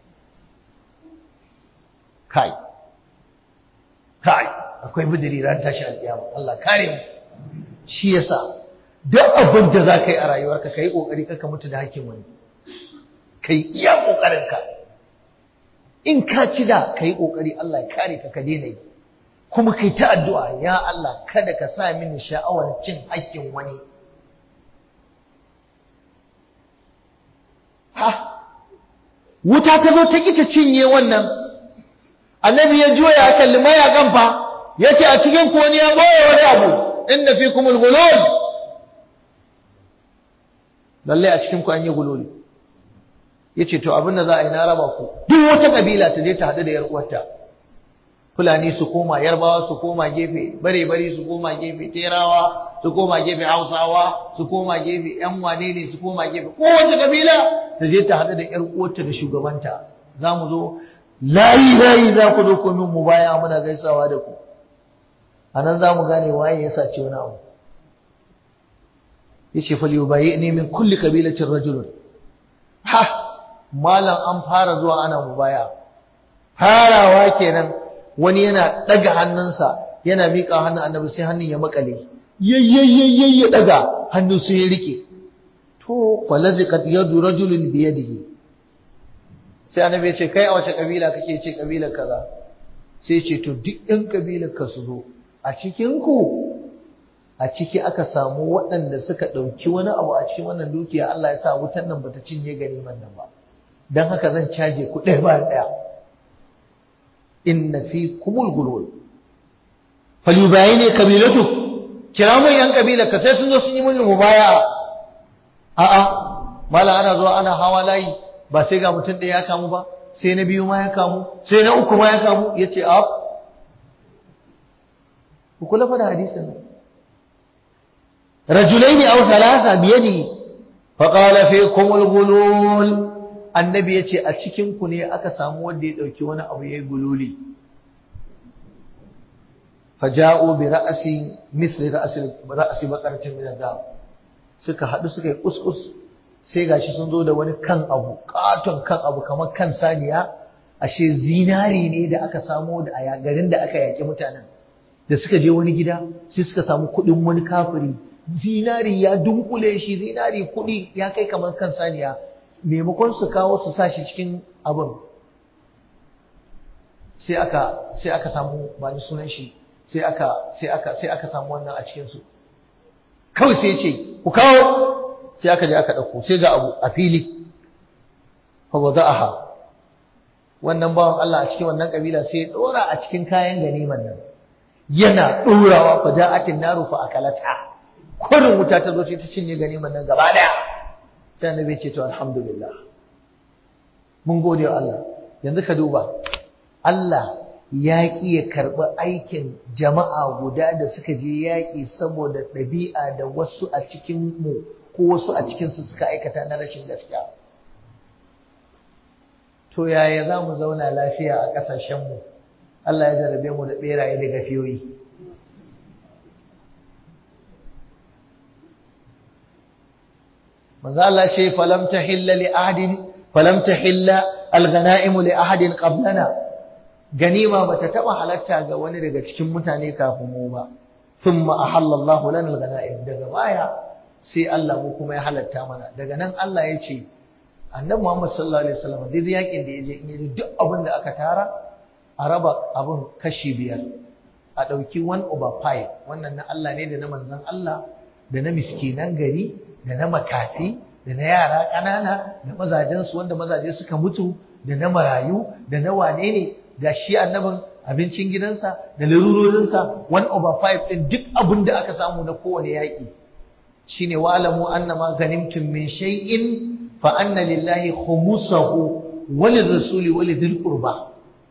kai kai akwai bidiri ran tashi alƙiyama Allah kare mu shi yasa duk abin da za ka yi a rayuwarka ka yi ƙoƙari ka mutu da hakkin wani ka yi iya ƙoƙarinka in ka ci da ka yi ƙoƙari Allah ya kare ka ka daina yi kuma kai ta addu'a ya Allah kada ka sa mini sha'awar cin hakkin wani ha wuta ta zo ta ƙi ta cinye wannan annabi ya juya ya kalli mayakan fa yace a cikin koni ya boye wani abu inna fikum al-ghulul lalle a cikin ku an yi gululi yace to abin da za a yi na raba ku duk wata kabila ta je ta hadu da yar uwarta fulani su koma yarbawa su koma gefe bare bare su koma gefe terawa su koma gefe hausawa su koma gefe yan wane ne su koma gefe kowace kabila ta je ta hadu da yar uwarta da shugabanta za mu zo layi layi za ku zo ku min mu baya muna gaisawa da ku anan za mu gane waye ya sace wani abu yace fal yubayyi'ni min kulli qabilatin rajulun ha malam an fara zuwa ana mubaya farawa kenan wani yana daga hannunsa yana miƙa hannun annabi sai hannun ya makale yayyayyayyay ya daga hannu sai ya rike to falaziqat yadu rajulin bi yadihi sai annabi ya ce kai a wace kabila kake ce kabilar kaza sai ya ce to duk ɗan kabilar ka su zo a cikin ku a ciki aka samu waɗanda suka ɗauki wani abu a cikin wannan dukiya Allah ya sa wutan nan bata cinye ganiman nan ba don haka zan caje ku ɗaya ba ɗaya inna fi kumul gulul falyubayi ne kabilatu kira mun yan kabila ka sai sun zo sun yi mun mubaya a'a mala ana zuwa ana hawa layi ba sai ga mutum ɗaya ya kamu ba sai na biyu ma ya kamu sai na uku ma ya kamu yace a ku kula fa da hadisin nan رجلين أو ثلاثة بيده فقال فيكم الغلول annabi ya ce a cikinku ne aka samu wanda ya ɗauki wani abu ya yi gululi faja'u bi ra'asi misli ra'asi bakarcin min al suka haɗu suka yi kuskus sai gashi sun zo da wani kan abu katon kan abu kamar kan saniya ashe zinari ne da aka samo da a garin da aka yaƙi mutanen da suka je wani gida sai suka samu kuɗin wani kafiri zinari ya dunkule shi zinari kuɗi ya kai kamar kan saniya maimakon su kawo su sa shi cikin abin sai aka sai aka samu ba ni sunan shi sai aka sai aka sai aka samu wannan a cikin su kawai sai ce ku kawo sai aka je aka dauko sai ga abu a fili fa wada'aha wannan bawan Allah a cikin wannan kabila sai ya dora a cikin kayan ganiman nan yana dorawa fa ja'atin naru fa akalata kurin wuta ta zo ta cinye ganiman nan gaba daya sai annabi ce to alhamdulillah mun gode wa Allah yanzu ka duba Allah ya ƙi ya karɓi aikin jama'a guda da suka je yaƙi saboda ɗabi'a da wasu a cikin mu ko wasu a cikinsu suka aikata na rashin gaskiya to yaya za mu zauna lafiya a ƙasashenmu Allah ya jarabe mu da ɓeraye da gafiyoyi manzo Allah ce falam tahilla li ahadin falam tahilla al-ghanaim li ahadin qablana ganima bata taba halatta ga wani daga cikin mutane kafin mu ba thumma ahalla Allahu lana al-ghanaim daga baya sai Allah mu kuma ya halatta mana daga nan Allah ya ce annabi Muhammad sallallahu alaihi wasallam duk yakin da yaje in yaje duk abin da aka tara a raba abin kashi biyar a dauki 1 over 5 wannan na Allah ne da na manzon Allah da na miskinan gari da na makafi da na yara ƙanana da mazajensu wanda mazaje suka mutu da na marayu da na wane ne ga shi annabin abincin gidansa da larurorinsa 1 over 5 ɗin duk abin da aka samu na kowane yaƙi shine wa'lamu annama ganimtum min shay'in fa anna lillahi khumusahu wa lirrasuli wa lidhil qurba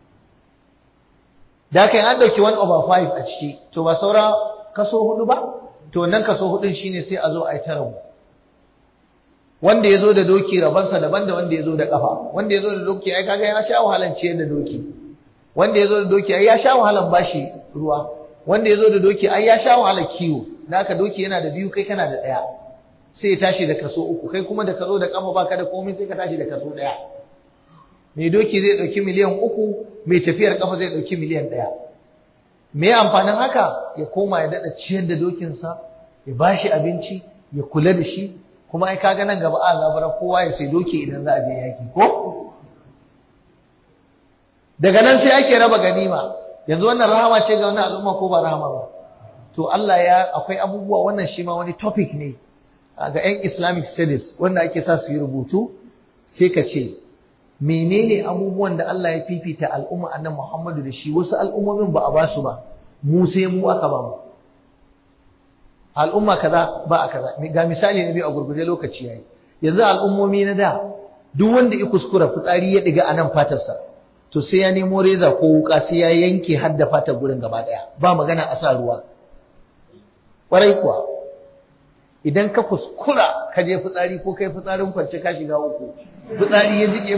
da kai an dauki 1 over 5 a ciki to ba saura kaso hudu ba to nan kaso hudun shine sai a zo a yi ta rabu wanda ya zo da doki rabansa daban da wanda ya zo da kafa wanda ya zo da doki ai kaga ya sha wahalan ciyar da doki wanda ya zo da doki ai ya sha wahalan bashi ruwa wanda ya zo da doki ai ya sha wahalan kiwo da haka doki yana da biyu kai kana da ɗaya sai ya tashi da kaso uku kai kuma da ka zo da kafa baka da komai sai ka tashi da kaso ɗaya mai doki zai ɗauki miliyan uku mai tafiyar kafa zai ɗauki miliyan ɗaya me amfanin haka ya koma ya daɗa ciyar da dokinsa ya bashi abinci ya kula da shi kuma ai kaga nan gaba a zabara kowa ya sai doki idan za a je yaki ko daga nan sai ake raba ganima yanzu wannan rahama ce ga wannan al'umma ko ba rahama ba to Allah ya akwai abubuwa wannan shi ma wani topic ne ga 'yan Islamic studies wanda ake sa su yi rubutu sai ka ce menene abubuwan da Allah ya fifita al'umma annan Muhammadu da shi wasu al'ummomin ba a ba su ba mu sai mu aka ba mu al'umma kaza ba a kaza ga misali na biyu a gurguje lokaci yayi yanzu al'ummomi na da duk wanda ya kuskura fitsari ya diga a nan fatarsa to sai ya nemo reza ko wuka sai ya yanke har da fatar gurin gaba daya ba magana a sa ruwa kwarai kuwa idan ka kuskura ka je fitsari ko kai fitsarin kwance ka shiga uku fitsari ya jike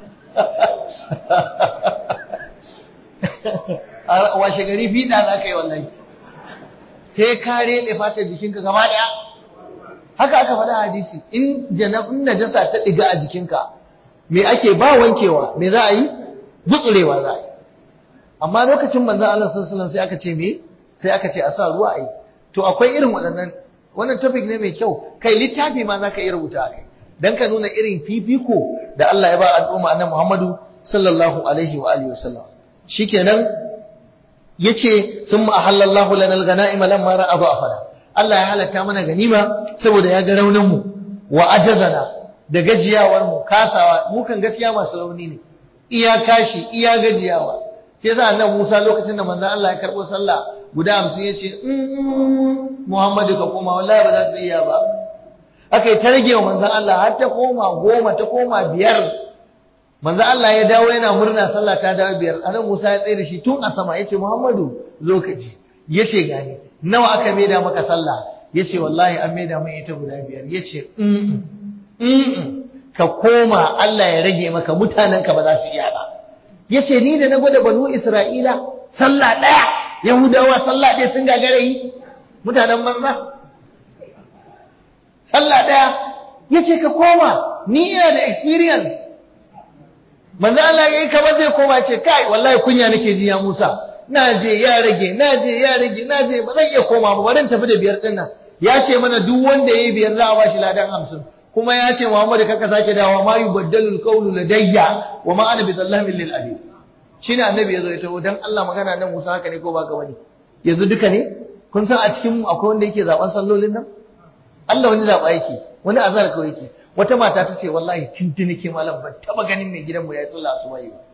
a washe gari fiɗa za ka yi wallahi sai ka rene fatar jikinka gaba ɗaya haka aka faɗa hadisi in janabin najasa ta ɗiga a jikinka me ake ba wankewa me za a yi gutsurewa za a yi amma lokacin manzon Allah sallallahu alaihi sai aka ce me sai aka ce a sa ruwa a yi to akwai irin waɗannan wannan topic ne mai kyau kai littafi ma zaka iya rubuta kai dan ka nuna irin fifiko da Allah ya ba al'umma annabi Muhammadu sallallahu alaihi wa alihi wasallam shikenan yace thumma ahallallahu lana al-ghanaima lamma ra'a dha'fana Allah ya halatta mana ganima saboda ya ga raunin mu wa ajazana da gajiyawar mu kasawa mu kan gaskiya masu rauni ne iya kashi iya gajiyawa sai sa annabi Musa lokacin da manzon Allah ya karbo sallah guda 50 yace Muhammadu ka koma wallahi ba za su iya ba aka yi ta rage wa manzan Allah har ta koma goma ta koma biyar manzan Allah ya dawo yana murna sallah ta dawo biyar anan Musa ya tsaye da shi tun a sama yace Muhammadu zo ka ji yace gani nawa aka maida maka sallah yace wallahi an maida min ita guda biyar yace mm mm ka koma Allah ya rage maka mutanen ka ba za su iya ba yace ni da na gwada banu Isra'ila sallah daya Yahudawa sallah ɗaya sun gagare yi mutanen banza sallah ɗaya ya ce ka koma ni ina da experience manzo Allah ya yi kamar zai koma ce kai wallahi kunya nake ji ya Musa na je ya rage na je ya rage na je ba zan iya koma ba bari tafi da biyar din nan ya ce mana duk wanda yayi biyar za a bashi ladan hamsin kuma ya ce Muhammadu kaka sake dawo ma yubaddalul qawlu ladayya wa ma ana bizallamin lil abid shine annabi yazo ya taho dan Allah magana nan Musa haka ne ko ba ka bane yanzu duka ne kun san a cikin mu akwai wanda yake zaben sallolin nan Allah wani zaɓa yake wani azar kawai yake wata mata ta ce wallahi tintini ke malam ban taba ganin mai gidanmu ya yi sallah asuba yi ba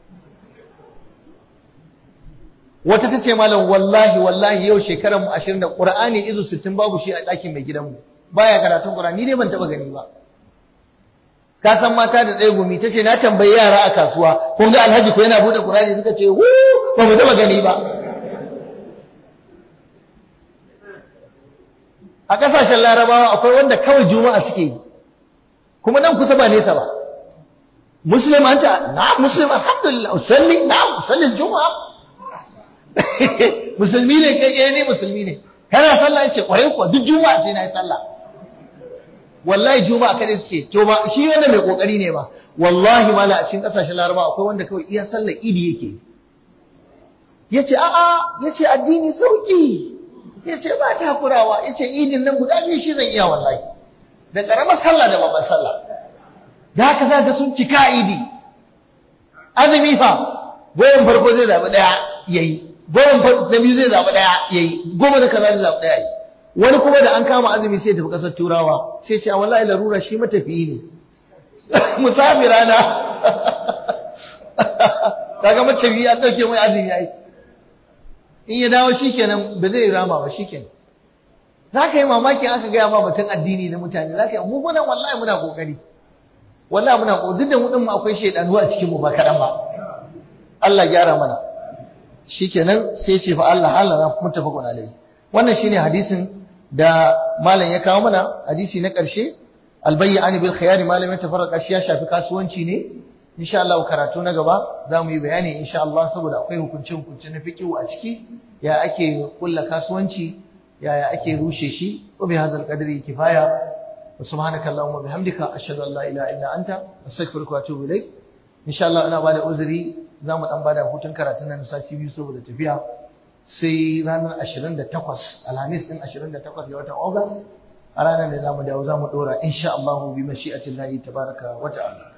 wata ta ce malam wallahi wallahi yau shekarar mu 20 da Qur'ani izu 60 babu shi a ɗakin mai gidanmu baya karatun Qur'ani ni dai ban taba gani ba ka san mata da tsaye gumi ta ce na tambayi yara a kasuwa kun ga alhaji ko yana buɗe Qur'ani suka ce wu ba mu taba gani ba a ƙasashen larabawa akwai wanda kawai juma'a suke yi kuma nan kusa ba nesa ba muslim anta na'am muslim alhamdulillah usalli na'am usalli juma'a musulmi ne kai eh ne musulmi ne kana sallah yace kwarai kuwa duk juma'a sai na yi sallah wallahi juma'a kada suke to ba shi wanda mai kokari ne ba wallahi mala a cikin kasashen laraba akwai wanda kawai iya sallar idi yake yace a'a yace addini sauki yace ba ta hakurawa yace idin nan guda biyu shi zan iya wallahi da karamar sallah da babbar sallah da haka zaka sun cika idi azumi fa goyon farko zai zabi daya yayi goyon na biyu zai zabi daya yayi goma da kaza zai zabi daya yayi wani kuma da an kama azumi sai tafi kasar turawa sai ce wallahi larura shi matafiyi ne musafira na kaga matafiyi ya dauke mai azumi yayi in ya dawo shikenan ba zai rama ba shikenan zaka yi mamaki aka gaya ma batun addini na mutane zaka yi mu kuma wallahi muna kokari wallahi muna kokari duk da mu din mu akwai shedanu a cikin mu ba kadan ba Allah gyara mana shikenan sai ce fa Allah halana muttafaqun alaihi wannan shine hadisin da malam ya kawo mana hadisi na ƙarshe albayyani bil khiyari malam ya tafarraka shi ya shafi kasuwanci ne insha Allah karatu na gaba za mu yi bayani insha Allah saboda akwai hukunce hukunce na fiqh a ciki ya ake kulla kasuwanci ya ake rushe shi wa bi hadzal qadri kifaya wa subhanaka allahumma bihamdika ashhadu an la ilaha illa anta astaghfiruka wa atubu ilaik insha Allah ina bada uzuri za mu dan bada hutun karatun nan sati biyu saboda tafiya sai ranar 28 alhamis din 28 ga watan august a ranar da zamu dawo zamu dora insha Allah bi mashi'atillahi tabaraka wa ta'ala